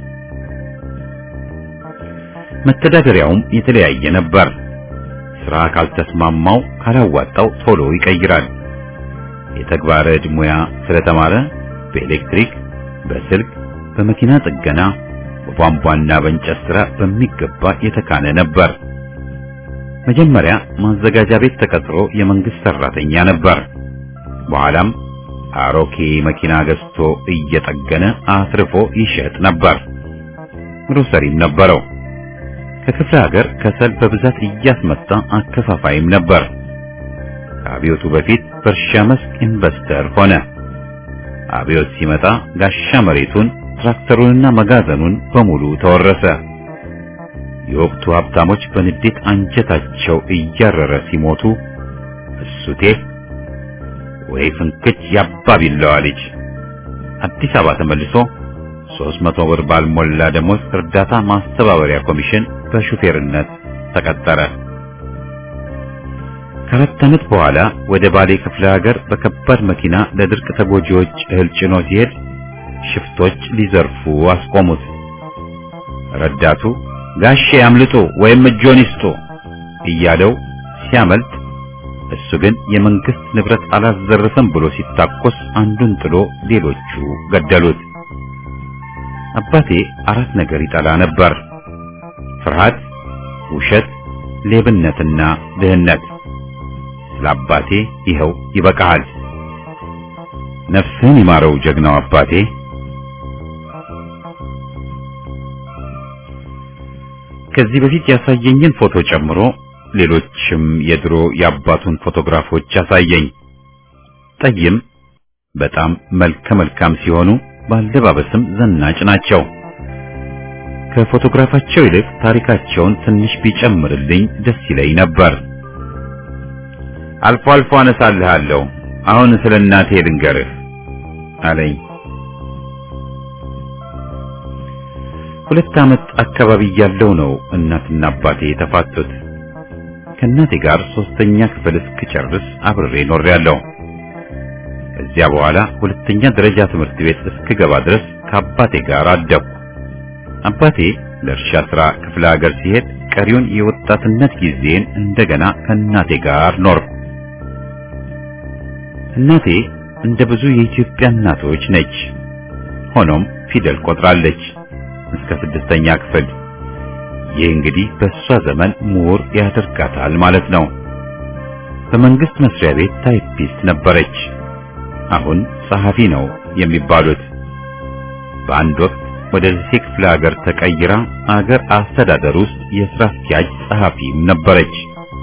መተዳደሪያውም የተለያየ ነበር። ስራ ካልተስማማው ካላዋጣው ቶሎ ይቀይራል። የተግባረ ዕድ ሙያ ስለተማረ በኤሌክትሪክ፣ በስልክ፣ በመኪና ጥገና፣ በቧንቧና በእንጨት ስራ በሚገባ የተካነ ነበር። መጀመሪያ ማዘጋጃ ቤት ተቀጥሮ የመንግስት ሰራተኛ ነበር። በኋላም አሮኬ መኪና ገዝቶ እየጠገነ አትርፎ ይሸጥ ነበር። ግሮሰሪም ነበረው። ከክፍለ ሀገር ከሰል በብዛት እያስመጣ አከፋፋይም ነበር። ከአብዮቱ በፊት በእርሻ መስክ ኢንቨስተር ሆነ። አብዮት ሲመጣ ጋሻ መሬቱን፣ ትራክተሩንና መጋዘኑን በሙሉ ተወረሰ። የወቅቱ ሀብታሞች በንዴት አንጀታቸው እያረረ ሲሞቱ እሱቴ ወይ ፍንክች ያባቢለዋ ልጅ አዲስ አበባ ተመልሶ ሦስት መቶ ብር ባልሞላ ደሞዝ እርዳታ ማስተባበሪያ ኮሚሽን በሹፌርነት ተቀጠረ። ከአራት ዓመት በኋላ ወደ ባሌ ክፍለ ሀገር በከባድ መኪና ለድርቅ ተጎጂዎች እህል ጭኖ ሲሄድ ሽፍቶች ሊዘርፉ አስቆሙት። ረዳቱ ጋሼ ያምልጡ ወይም እጆን ይስጡ እያለው ሲያመልጥ እሱ ግን የመንግስት ንብረት አላዘረፈም ብሎ ሲታኮስ አንዱን ጥሎ ሌሎቹ ገደሉት። አባቴ አራት ነገር ይጠላ ነበር። ፍርሃት፣ ውሸት፣ ሌብነትና ድህነት። ስለ አባቴ ይኸው ይበቃሃል። ነፍስህን ይማረው ጀግናው አባቴ። ከዚህ በፊት ያሳየኝን ፎቶ ጨምሮ ሌሎችም የድሮ የአባቱን ፎቶግራፎች ያሳየኝ። ጠይም፣ በጣም መልከ መልካም ሲሆኑ ባለባበስም ዘናጭ ናቸው። ከፎቶግራፋቸው ይልቅ ታሪካቸውን ትንሽ ቢጨምርልኝ ደስ ይለኝ ነበር። አልፎ አልፎ አነሳልሃለሁ። አሁን ስለ እናቴ ልንገርህ አለኝ። ሁለት ዓመት አካባቢ ያለው ነው እናትና አባቴ የተፋቱት። ከእናቴ ጋር ሶስተኛ ክፍል እስክጨርስ አብሬ ኖሬያለሁ። ከዚያ በኋላ ሁለተኛ ደረጃ ትምህርት ቤት እስክገባ ድረስ ከአባቴ ጋር አደግኩ። አባቴ ለእርሻ ሥራ ክፍለ ሀገር ሲሄድ ቀሪውን የወጣትነት ጊዜን እንደገና ከእናቴ ጋር ኖርኩ። እናቴ እንደ ብዙ የኢትዮጵያ እናቶች ነች። ሆኖም ፊደል ቆጥራለች እስከ ስድስተኛ ክፍል። ይህ እንግዲህ በእሷ ዘመን ምሁር ያደርጋታል ማለት ነው። በመንግስት መስሪያ ቤት ታይፒስት ነበረች። አሁን ጸሐፊ ነው የሚባሉት። በአንድ ወቅት ወደ ደሴ ክፍለ ሀገር ተቀይራ አገር አስተዳደር ውስጥ የሥራ አስኪያጅ ጸሐፊም ነበረች።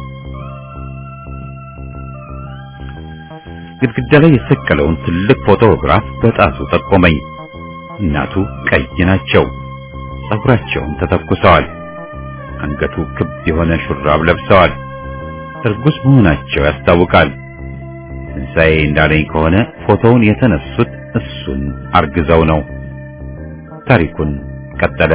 ግድግዳ ላይ የሰቀለውን ትልቅ ፎቶግራፍ በጣቱ ጠቆመኝ። እናቱ ቀይ ናቸው። ጸጉራቸውን ተተኩሰዋል። አንገቱ ክብ የሆነ ሹራብ ለብሰዋል። እርጉዝ መሆናቸው ያስታውቃል። ትንሣኤ እንዳለኝ ከሆነ ፎቶውን የተነሱት እሱን አርግዘው ነው። ታሪኩን ቀጠለ።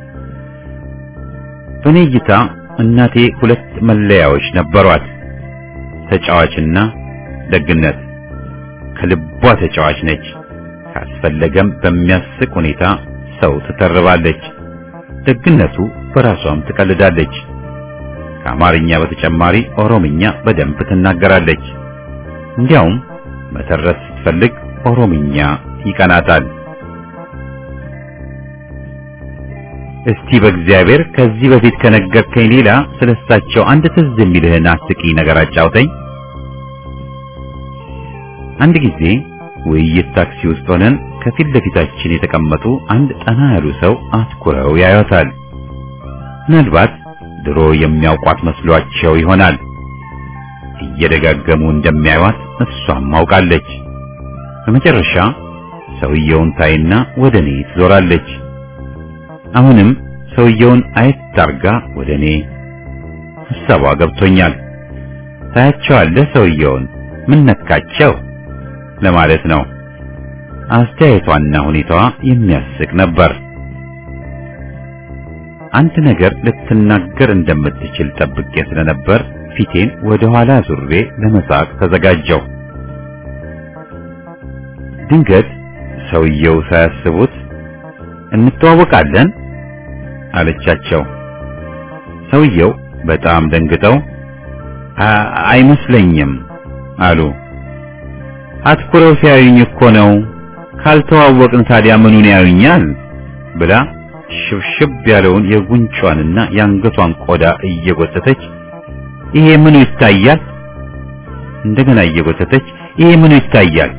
በኔ እይታ እናቴ ሁለት መለያዎች ነበሯት፣ ተጫዋችና ደግነት። ከልቧ ተጫዋች ነች። ካስፈለገም በሚያስቅ ሁኔታ ሰው ትተርባለች። ደግነቱ በራሷም ትቀልዳለች። ከአማርኛ በተጨማሪ ኦሮምኛ በደንብ ትናገራለች። እንዲያውም መተረስ ስትፈልግ ኦሮምኛ ይቀናታል። እስቲ በእግዚአብሔር ከዚህ በፊት ከነገርከኝ ሌላ ስለሳቸው አንድ ትዝ የሚልህን አስቂኝ ነገር አጫውተኝ። አንድ ጊዜ ውይይት ታክሲ ውስጥ ሆነን ከፊት ለፊታችን የተቀመጡ አንድ ጠና ያሉ ሰው አትኩረው ያዩታል። ምናልባት ድሮ የሚያውቋት መስሏቸው ይሆናል። እየደጋገሙ እንደሚያዩት እሷም አውቃለች። በመጨረሻ ሰውየውን ታይና ወደ እኔ ትዞራለች። አሁንም ሰውየውን አየት አርጋ ወደ እኔ። ሐሳቧ ገብቶኛል። ታያቸዋለህ ሰውየውን ምን ነካቸው ለማለት ነው። አስተያየቷና ሁኔታዋ የሚያስቅ ነበር። አንድ ነገር ልትናገር እንደምትችል ጠብቄ ስለነበር ፊቴን ወደ ኋላ ዙሬ ለመሳቅ ተዘጋጀው። ድንገት ሰውየው ሳያስቡት እንተዋወቃለን አለቻቸው። ሰውየው በጣም ደንግጠው አይመስለኝም አሉ። አትኩረው ሲያዩኝ እኮ ነው። ካልተዋወቅን ታዲያ ምኑን ያዩኛል ብላ ሽብሽብ ያለውን የጉንጯንና የአንገቷን ቆዳ እየጎተተች ይሄ ምኑ ይታያል? እንደገና እየጎተተች ይሄ ምኑ ይታያል?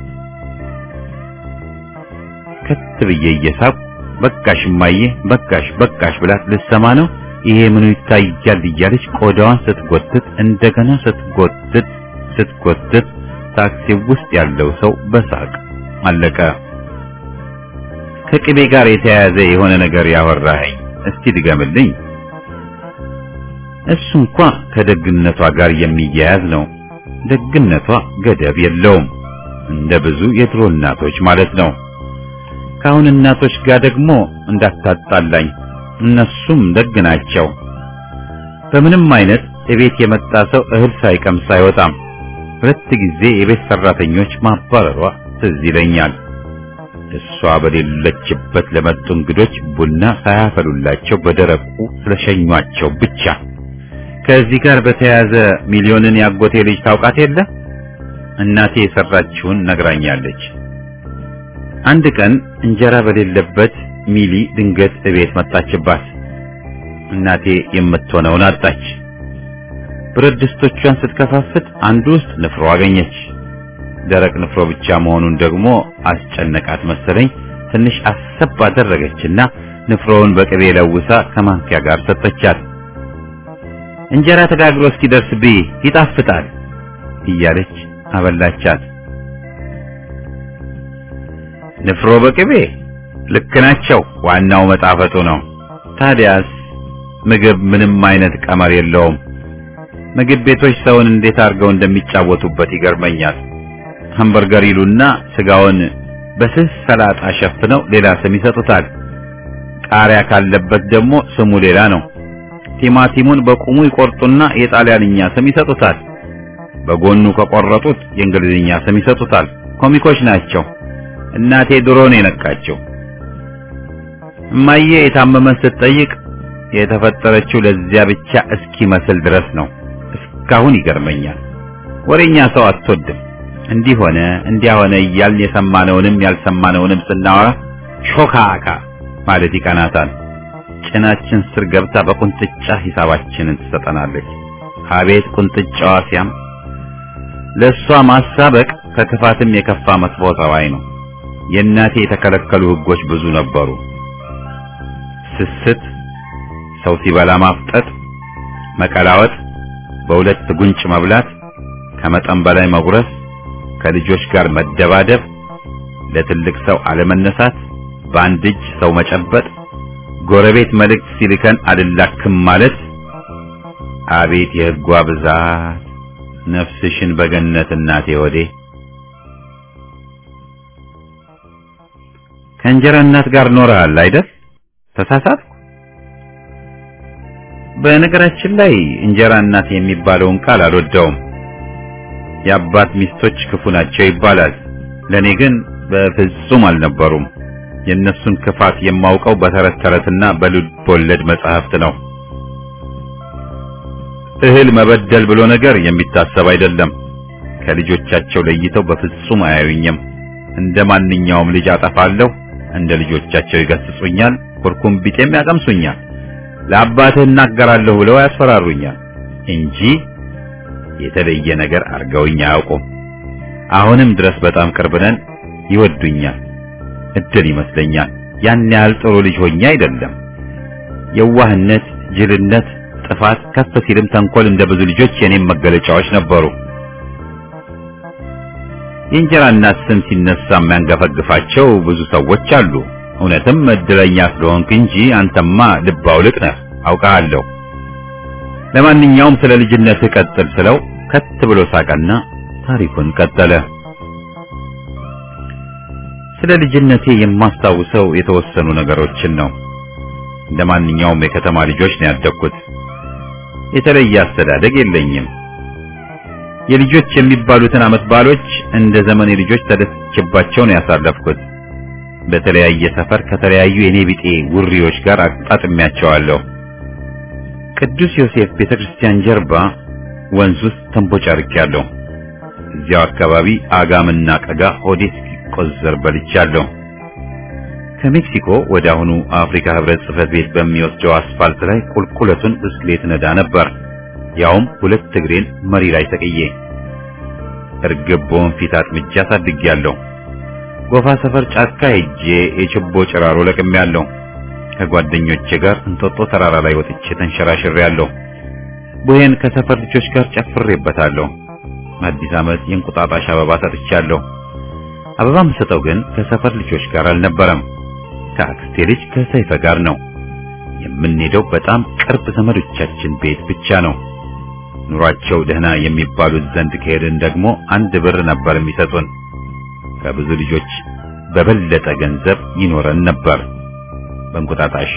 ከት ብዬ እየሳቁ በቃሽ እማዬ በቃሽ በቃሽ ብላት ልሰማ ነው ይሄ ምኑ ይታያል እያለች ቆዳዋን ስትጎትት እንደገና ስትጎትት ስትጎትት ታክሲ ውስጥ ያለው ሰው በሳቅ አለቀ። ከቅቤ ጋር የተያያዘ የሆነ ነገር ያወራኸኝ እስቲ ድገምልኝ። እሱ እንኳ ከደግነቷ ጋር የሚያያዝ ነው። ደግነቷ ገደብ የለውም፣ እንደ ብዙ የድሮ እናቶች ማለት ነው። ከአሁን እናቶች ጋር ደግሞ እንዳታጣላኝ፣ እነሱም ደግ ናቸው። በምንም አይነት እቤት የመጣ ሰው እህል ሳይቀምስ አይወጣም። ሁለት ጊዜ የቤት ሰራተኞች ማባረሯ ትዝ ይለኛል። እሷ በሌለችበት ለመጡ እንግዶች ቡና ሳያፈሉላቸው በደረቁ ስለሸኟቸው ብቻ። ከዚህ ጋር በተያያዘ ሚሊዮንን ያጎቴ ልጅ ታውቃት የለ? እናቴ የሰራችውን ነግራኛለች። አንድ ቀን እንጀራ በሌለበት ሚሊ ድንገት እቤት መጣችባት። እናቴ የምትሆነውን አጣች። ብረት ድስቶቿን ስትከፋፍት አንዱ ውስጥ ንፍሮ አገኘች። ደረቅ ንፍሮ ብቻ መሆኑን ደግሞ አስጨነቃት መሰለኝ። ትንሽ አሰብ አደረገችና ንፍሮውን በቅቤ ለውሳ ከማንኪያ ጋር ሰጠቻት። እንጀራ ተጋግሮ እስኪደርስ ብይ ይጣፍጣል እያለች አበላቻት። ንፍሮ በቅቤ ልክ ናቸው። ዋናው መጣፈጡ ነው። ታዲያስ ምግብ ምንም አይነት ቀመር የለውም። ምግብ ቤቶች ሰውን እንዴት አድርገው እንደሚጫወቱበት ይገርመኛል። ሃምበርገር ይሉና ስጋውን በስስ ሰላጣ ሸፍነው ሌላ ስም ይሰጡታል። ቃሪያ ካለበት ደግሞ ስሙ ሌላ ነው። ቲማቲሙን በቁሙ ይቆርጡና የጣሊያንኛ ስም ይሰጡታል። በጎኑ ከቆረጡት የእንግሊዝኛ ስም ይሰጡታል። ኮሚኮች ናቸው። እናቴ ድሮ ነው የነቃቸው። እማዬ የታመመን ስትጠይቅ የተፈጠረችው ለዚያ ብቻ እስኪመስል ድረስ ነው። እስካሁን ይገርመኛል። ወሬኛ ሰው አትወድም። እንዲህ ሆነ እንዲያ ሆነ እያልን የሰማነውንም ያልሰማነውንም ስናወራ ሾካካ ማለት ይቀናታል። ጭናችን ስር ገብታ በቁንጥጫ ሂሳባችንን ትሰጠናለች። አቤት ቁንጥጫዋ ሲያም! ለእሷ ማሳበቅ ከክፋትም የከፋ መጥፎ ጠባይ ነው። የእናቴ የተከለከሉ ሕጎች ብዙ ነበሩ። ስስት፣ ሰው ሲበላ ማፍጠጥ፣ መቀላወጥ፣ በሁለት ጉንጭ መብላት፣ ከመጠን በላይ መጉረስ፣ ከልጆች ጋር መደባደብ፣ ለትልቅ ሰው አለመነሳት፣ በአንድ እጅ ሰው መጨበጥ፣ ጎረቤት መልእክት ሲልከን አልላክም ማለት። አቤት የሕጓ ብዛት! ነፍስሽን በገነት እናቴ ወዴ ከእንጀራ እናት ጋር ኖረሃል አይደል? ተሳሳትኩ? በነገራችን ላይ እንጀራ እናት የሚባለውን ቃል አልወደውም። የአባት ሚስቶች ክፉ ናቸው ይባላል። ለኔ ግን በፍጹም አልነበሩም። የእነሱን ክፋት የማውቀው በተረት ተረትና በልብ ወለድ መጽሐፍት ነው። እህል መበደል ብሎ ነገር የሚታሰብ አይደለም። ከልጆቻቸው ለይተው በፍጹም አያዩኝም። እንደ ማንኛውም ልጅ አጠፋለሁ፣ እንደ ልጆቻቸው ይገስጹኛል፣ ኩርኩም ቢጤም ያቀምሱኛል። ለአባትህ እናገራለሁ ብለው ያስፈራሩኛል እንጂ የተለየ ነገር አድርገውኝ አያውቁም። አሁንም ድረስ በጣም ቅርብ ነን፣ ይወዱኛል። እድል ይመስለኛል። ያን ያህል ጥሩ ልጅ ሆኜ አይደለም። የዋህነት፣ ጅልነት፣ ጥፋት፣ ከፍ ሲልም ተንኮል እንደ ብዙ ልጆች የኔም መገለጫዎች ነበሩ። የእንጀራ እናት ስም ሲነሳ የሚያንገፈግፋቸው ብዙ ሰዎች አሉ። እውነትም እድለኛ ስለሆንክ እንጂ አንተማ ልብ አውልቅ ነህ፣ አውቃለሁ። ለማንኛውም ስለ ልጅነት ቀጥል ስለው ከት ብሎ ሳቀና ታሪኩን ቀጠለ። ስለ ልጅነቴ የማስታውሰው የተወሰኑ ነገሮችን ነው። እንደ ማንኛውም የከተማ ልጆች ነው ያደግኩት። የተለየ አስተዳደግ የለኝም። የልጆች የሚባሉትን ዓመት በዓሎች እንደ ዘመኔ ልጆች ተደስቼባቸው ነው ያሳለፍኩት። በተለያየ ሰፈር ከተለያዩ የኔ ቢጤ ውሪዎች ጋር አጣጥሚያቸዋለሁ። ቅዱስ ዮሴፍ ቤተክርስቲያን ጀርባ ወንዝ ውስጥ ተንቦጫርቄያለሁ። እዚያው አካባቢ አጋምና ቀጋ ሆዴ እስኪቆዘር በልቻለሁ። ከሜክሲኮ ወደ አሁኑ አፍሪካ ህብረት ጽሕፈት ቤት በሚወስደው አስፋልት ላይ ቁልቁለቱን ብስክሌት ነዳ ነበር። ያውም ሁለት እግሬን መሪ ላይ ተቅዬ እርግብ በወንፊት አጥምጃ አሳድጌያለሁ። ጎፋ ሰፈር ጫካ ሄጄ የችቦ ጭራሮ ለቅሜያለሁ። ከጓደኞቼ ጋር እንጦጦ ተራራ ላይ ወጥቼ ተንሸራሽሬያለሁ። ቡሄን ከሰፈር ልጆች ጋር ጨፍሬበታለሁ። አዲስ ዓመት የእንቁጣጣሽ አበባ ሰጥቻለሁ። አበባ የምሰጠው ግን ከሰፈር ልጆች ጋር አልነበረም። ከአክስቴ ልጅ ከሰይፈ ጋር ነው። የምንሄደው በጣም ቅርብ ዘመዶቻችን ቤት ብቻ ነው። ኑሯቸው ደህና የሚባሉት ዘንድ ከሄድን ደግሞ አንድ ብር ነበር የሚሰጡን። ከብዙ ልጆች በበለጠ ገንዘብ ይኖረን ነበር። በእንቁጣጣሽ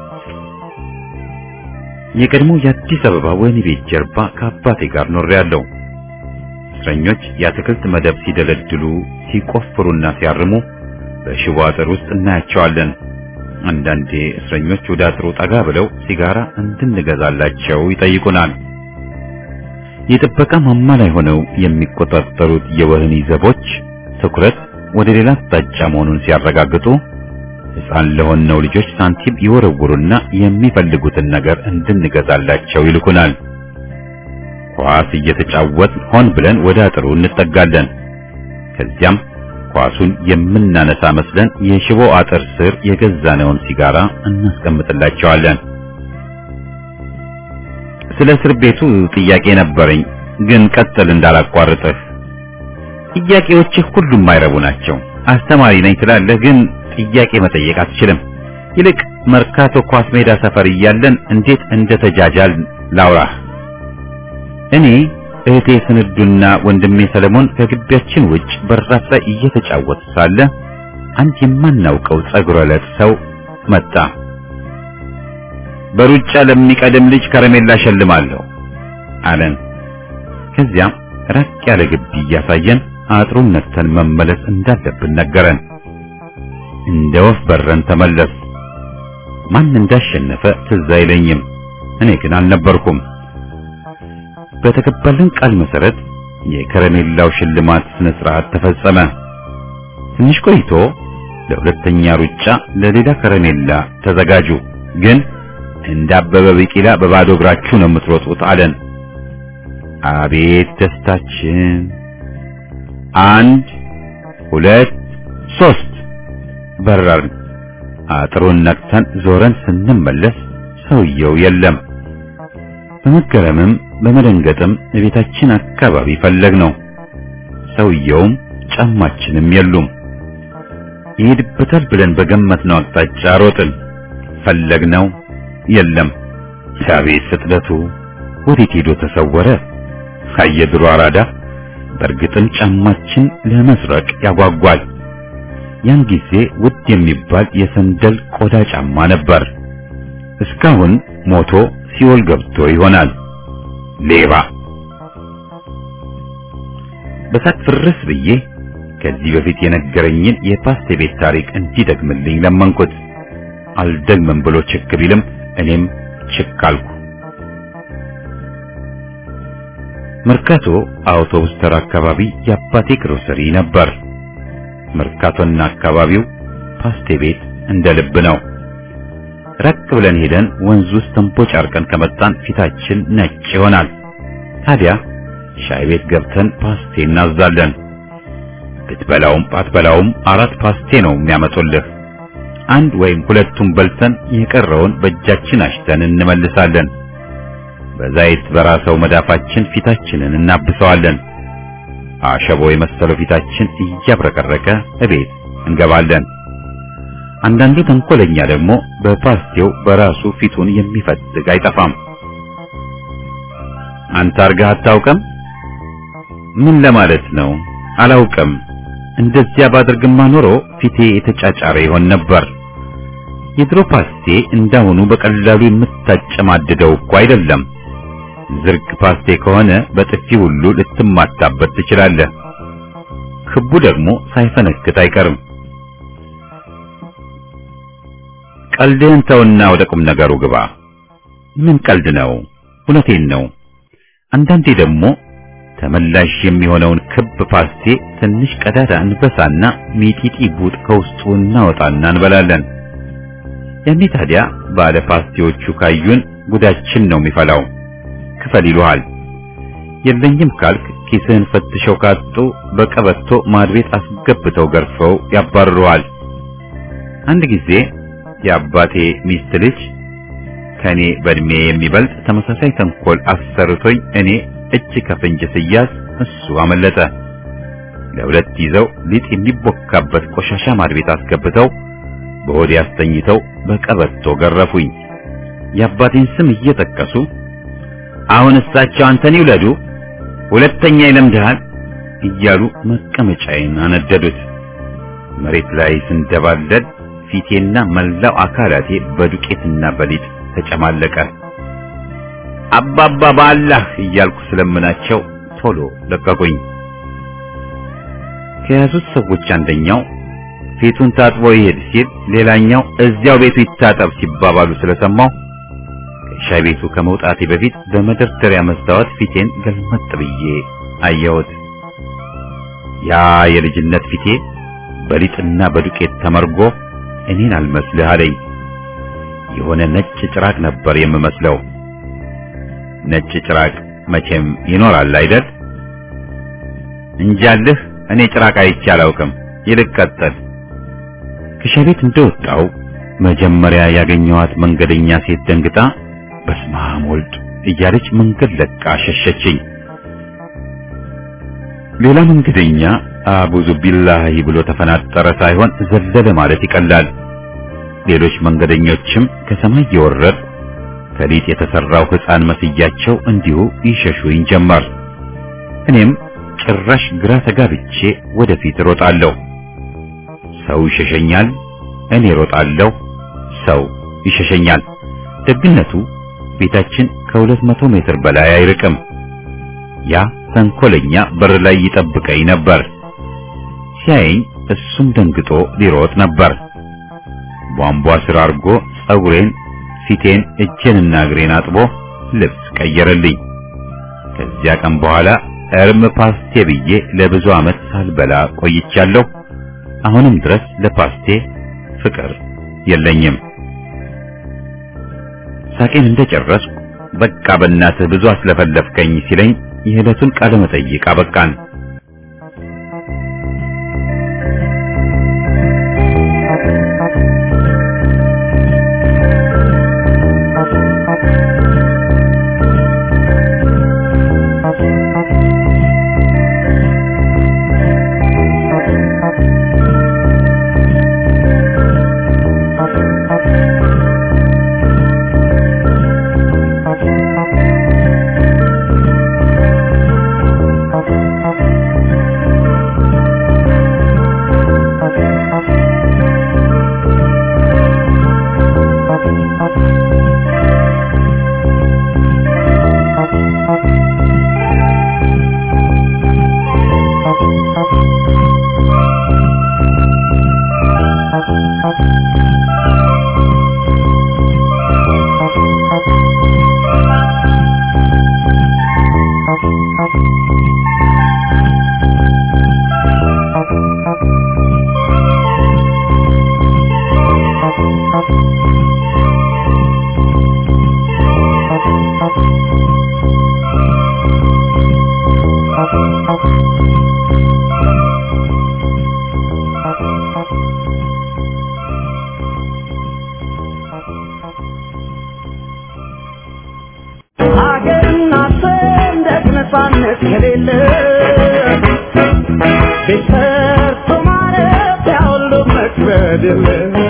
የቀድሞ የአዲስ አበባ ወህኒ ቤት ጀርባ ከአባቴ ጋር ኖሬያለሁ። እስረኞች የአትክልት መደብ ሲደለድሉ፣ ሲቆፍሩና ሲያርሙ በሽቦ አጥር ውስጥ እናያቸዋለን። አንዳንዴ እስረኞች ወደ አጥሩ ጠጋ ብለው ሲጋራ እንድንገዛላቸው ይጠይቁናል። የጥበቃ ማማ ላይ ሆነው የሚቆጣጠሩት የወህኒ ዘቦች ትኩረት ወደ ሌላ አቅጣጫ መሆኑን ሲያረጋግጡ ሕፃን ለሆነው ልጆች ሳንቲም ይወረውሩና የሚፈልጉትን ነገር እንድንገዛላቸው ይልኩናል። ኳስ እየተጫወት ሆን ብለን ወደ አጥሩ እንጠጋለን። ከዚያም ኳሱን የምናነሳ መስለን የሽቦ አጥር ስር የገዛነውን ሲጋራ እናስቀምጥላቸዋለን። ስለ እስር ቤቱ ጥያቄ ነበረኝ፣ ግን ቀጥል እንዳላቋርጥህ። ጥያቄዎችህ ሁሉም አይረቡ ናቸው። አስተማሪ ነኝ ትላለህ፣ ግን ጥያቄ መጠየቅ አትችልም። ይልቅ መርካቶ ኳስ ሜዳ ሰፈር እያለን እንዴት እንደተጃጃል ላውራህ። እኔ እህቴ ስንዱና ወንድሜ ሰለሞን ከግቢያችን ውጭ በራፍ ላይ እየተጫወቱ ሳለ አንድ የማናውቀው ጸጉረ ለጥ ሰው መጣ። በሩጫ ለሚቀድም ልጅ ከረሜላ ሸልማለሁ አለን። ከዚያም ራቅ ያለ ግቢ እያሳየን አጥሩን ነክተን መመለስ እንዳለብን ነገረን። እንደ ወፍ በረን ተመለስ። ማን እንዳሸነፈ ትዝ አይለኝም። እኔ ግን አልነበርኩም። በተገባልን ቃል መሰረት የከረሜላው ሽልማት ስነ ስርዓት ተፈጸመ። ትንሽ ቆይቶ ለሁለተኛ ሩጫ ለሌላ ከረሜላ ተዘጋጁ፣ ግን እንደ አበበ ቢቂላ በባዶ እግራችሁ ነው የምትሮጡት አለን። አቤት ደስታችን! አንድ ሁለት ሶስት በረርን። አጥሩን ነቅተን ዞረን ስንመለስ ሰውየው የለም። በመገረምም በመደንገጥም ቤታችን አካባቢ ፈለግ ነው። ሰውየውም ጫማችንም የሉም። ይሄድበታል ብለን በገመትነው አቅጣጫ ሮጥን። ፈለግነው፣ የለም። አቤት ፍጥነቱ! ወዴት ሄዶ ተሰወረ? አየድሮ አራዳ። በእርግጥም ጫማችን ለመስረቅ ያጓጓል። ያን ጊዜ ውድ የሚባል የሰንደል ቆዳ ጫማ ነበር። እስካሁን ሞቶ ሲኦል ገብቶ ይሆናል። ሌባ! በሳት ፍርስ ብዬ ከዚህ በፊት የነገረኝን የፓስቴ ቤት ታሪክ እንዲደግምልኝ ለመንኩት። አልደግምም ብሎ ችክ ቢልም እኔም ችክ አልኩ። መርካቶ አውቶቡስ ተራ አካባቢ የአባቴ ግሮሰሪ ነበር። መርካቶና አካባቢው ፓስቴ ቤት እንደ ልብ ነው። ራቅ ብለን ሄደን ወንዝ ውስጥ ተንቦጫርቀን ከመጣን ፊታችን ነጭ ይሆናል። ታዲያ ሻይ ቤት ገብተን ፓስቴ እናዛለን። ብትበላውም ባትበላውም አራት ፓስቴ ነው የሚያመጡልህ። አንድ ወይም ሁለቱን በልተን የቀረውን በእጃችን አሽተን እንመልሳለን። በዛይት በራሰው መዳፋችን ፊታችንን እናብሰዋለን። አሸቦ የመሰለው ፊታችን እያብረቀረቀ እቤት እንገባለን። አንዳንዱ ተንኮለኛ ደግሞ በፓስቴው በራሱ ፊቱን የሚፈትግ አይጠፋም። አንተ አርገህ አታውቅም? ምን ለማለት ነው? አላውቅም። እንደዚያ ባድርግማ ኖሮ ፊቴ የተጫጫረ ይሆን ነበር። የድሮ ፓስቴ እንዳሁኑ በቀላሉ የምታጨማድደው እኮ አይደለም። ዝርግ ፓስቴ ከሆነ በጥፊ ሁሉ ልትማታበት ትችላለህ። ክቡ ደግሞ ሳይፈነክት አይቀርም። ቀልድህን ተውና ወደ ቁም ነገሩ ግባ። ምን ቀልድ ነው? እውነቴን ነው። አንዳንዴ ደግሞ ተመላሽ የሚሆነውን ክብ ፓስቴ ትንሽ ቀዳዳ እንበሳና ሚጢጢ ቡጥ ከውስጡ እናወጣና እንበላለን። ያኔ ታዲያ ባለ ፓስቴዎቹ ካዩን ጉዳችን ነው የሚፈላው። ክፈል ይሉሃል። የለኝም ካልክ ኪስህን ፈትሸው ካጡ በቀበቶ ማድቤት አስገብተው ገርፈው ያባርሩሃል። አንድ ጊዜ የአባቴ ሚስት ልጅ ከኔ በእድሜ የሚበልጥ ተመሳሳይ ተንኮል አሰርቶኝ እኔ እጅ ከፍንጅ ስያዝ እሱ አመለጠ። ለሁለት ይዘው ሊጥ የሚቦካበት ቆሻሻ ማድቤት አስገብተው በሆዴ አስተኝተው በቀበቶ ገረፉኝ። የአባቴን ስም እየጠቀሱ አሁን እሳቸው አንተን ይውለዱ፣ ሁለተኛ ይለምድሃል እያሉ መቀመጫዬን አነደዱት። መሬት ላይ ስንደባለል ፊቴና መላው አካላቴ በዱቄትና በሊጥ ተጨማለቀ። አባባ በአላህ እያልኩ ስለምናቸው ቶሎ ለቀቁኝ። ከያዙት ሰዎች አንደኛው ፊቱን ታጥቦ ይሄድ ሲል፣ ሌላኛው እዚያው ቤቱ ይታጠብ ሲባባሉ ስለሰማው ከሻይ ቤቱ ከመውጣቴ በፊት በመደርደሪያ መስታወት ፊቴን ገልመጥ ብዬ አየሁት። ያ የልጅነት ፊቴ በሊጥና በዱቄት ተመርጎ እኔን አልመስልህ አለኝ። የሆነ ነጭ ጭራቅ ነበር የምመስለው። ነጭ ጭራቅ መቼም ይኖራል አይደል? እንጃልህ እኔ ጭራቅ አይቼ አላውቅም። ይልቅ ቀጥል። ከሻይ ቤት እንደወጣው መጀመሪያ ያገኘኋት መንገደኛ ሴት ደንግጣ በስመ አብ ወልድ እያለች መንገድ ለቃ ሸሸችኝ። ሌላ መንገደኛ አቡዙ ቢላሂ ብሎ ተፈናጠረ ሳይሆን ዘለለ ማለት ይቀላል። ሌሎች መንገደኞችም ከሰማይ የወረድ ከሊጥ የተሰራው ሕፃን መስያቸው እንዲሁ ይሸሹኝ ጀመር። እኔም ጭራሽ ግራ ተጋብቼ ወደፊት ሮጣለሁ። ሰው ይሸሸኛል፣ እኔ ሮጣለሁ፣ ሰው ይሸሸኛል። ደግነቱ ቤታችን ከሁለት መቶ ሜትር በላይ አይርቅም። ያ ተንኮለኛ በር ላይ ይጠብቀኝ ነበር። ሲያየኝ እሱም ደንግጦ ሊሮጥ ነበር። ቧንቧ ስር አድርጎ ጸጉሬን፣ ፊቴን፣ እጄንና እግሬን አጥቦ ልብስ ቀየረልኝ። ከዚያ ቀን በኋላ እርም ፓስቴ ብዬ ለብዙ ዓመት ሳልበላ ቆይቻለሁ። አሁንም ድረስ ለፓስቴ ፍቅር የለኝም። ሳቄን እንደጨረስኩ በቃ በእናትህ ብዙ አስለፈለፍከኝ ሲለኝ የዕለቱን ቃለ መጠይቅ አበቃን። ሀገርና ሰንደቅ ነፃነት ከሌለ ቤት ሰርቶ ማረፊያ ሁሉ መክበድ የለ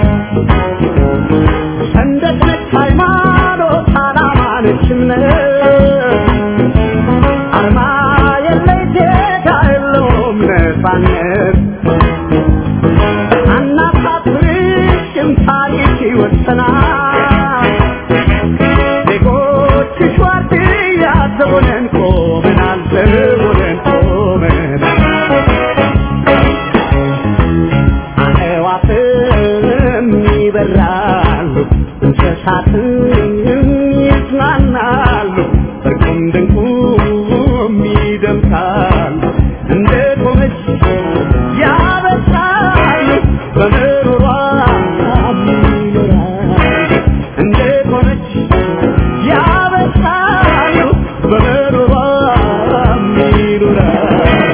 ሰንደቅ ነች ሃይማኖት ዓላማ ነች እምነት አርማ የለይ ዜጋ የለውም ነፃነት አናሳፍርሽም ታሪክ ይወሰናል ዜጎችሽ ዋርድያ ዘቦነን ቆመናል ዘቦነን ቆመናል አዕዋፍም ይበራሉ እንስሳትም ይዝናናሉ እርቁም ድንቁም ይደምቃሉ እንደ ቆመች ያበሳሉ በምሮሯ ይኖራሉ እንደ ቆመች ያበሳሉ በምሮሯ ይኖራሉ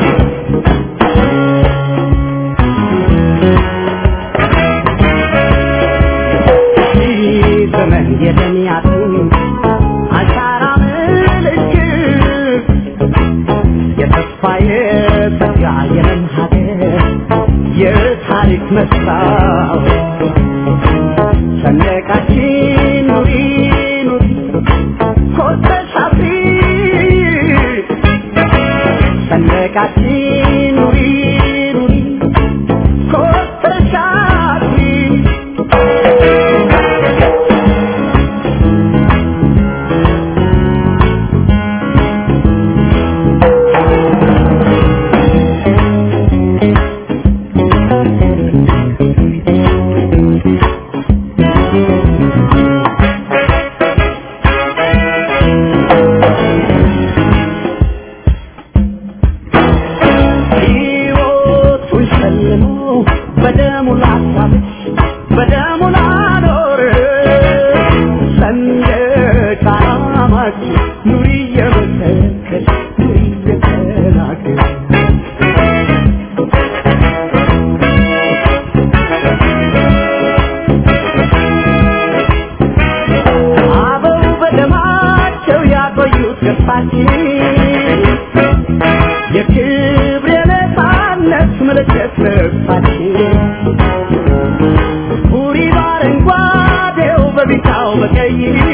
ዘመን የደሚያቱን አሻራ ምልክት የተስፋ የተጋ የለም ሀገር የታሪክ መስታወት ሰንደቃችን ኑሪ ኑሪ ኮርተሽ አፍሪ ሰንደቃችን ኑሪ ኑሪ ኮርተሽ አፍሪ ሕይወቱን ሸልሞ በደሙ ላሳብሽ በደሙ ላኖር ሰንደቅ ዓላማችን ኑሪ እየመሰከች ኑሪ እየተናገር አበው በደማቸው ያቆዩት ገጽታችን የክብር የነፃነት ምልክት ልብሳችን ቡሪ በአረንጓዴው በቢጫው በቀይ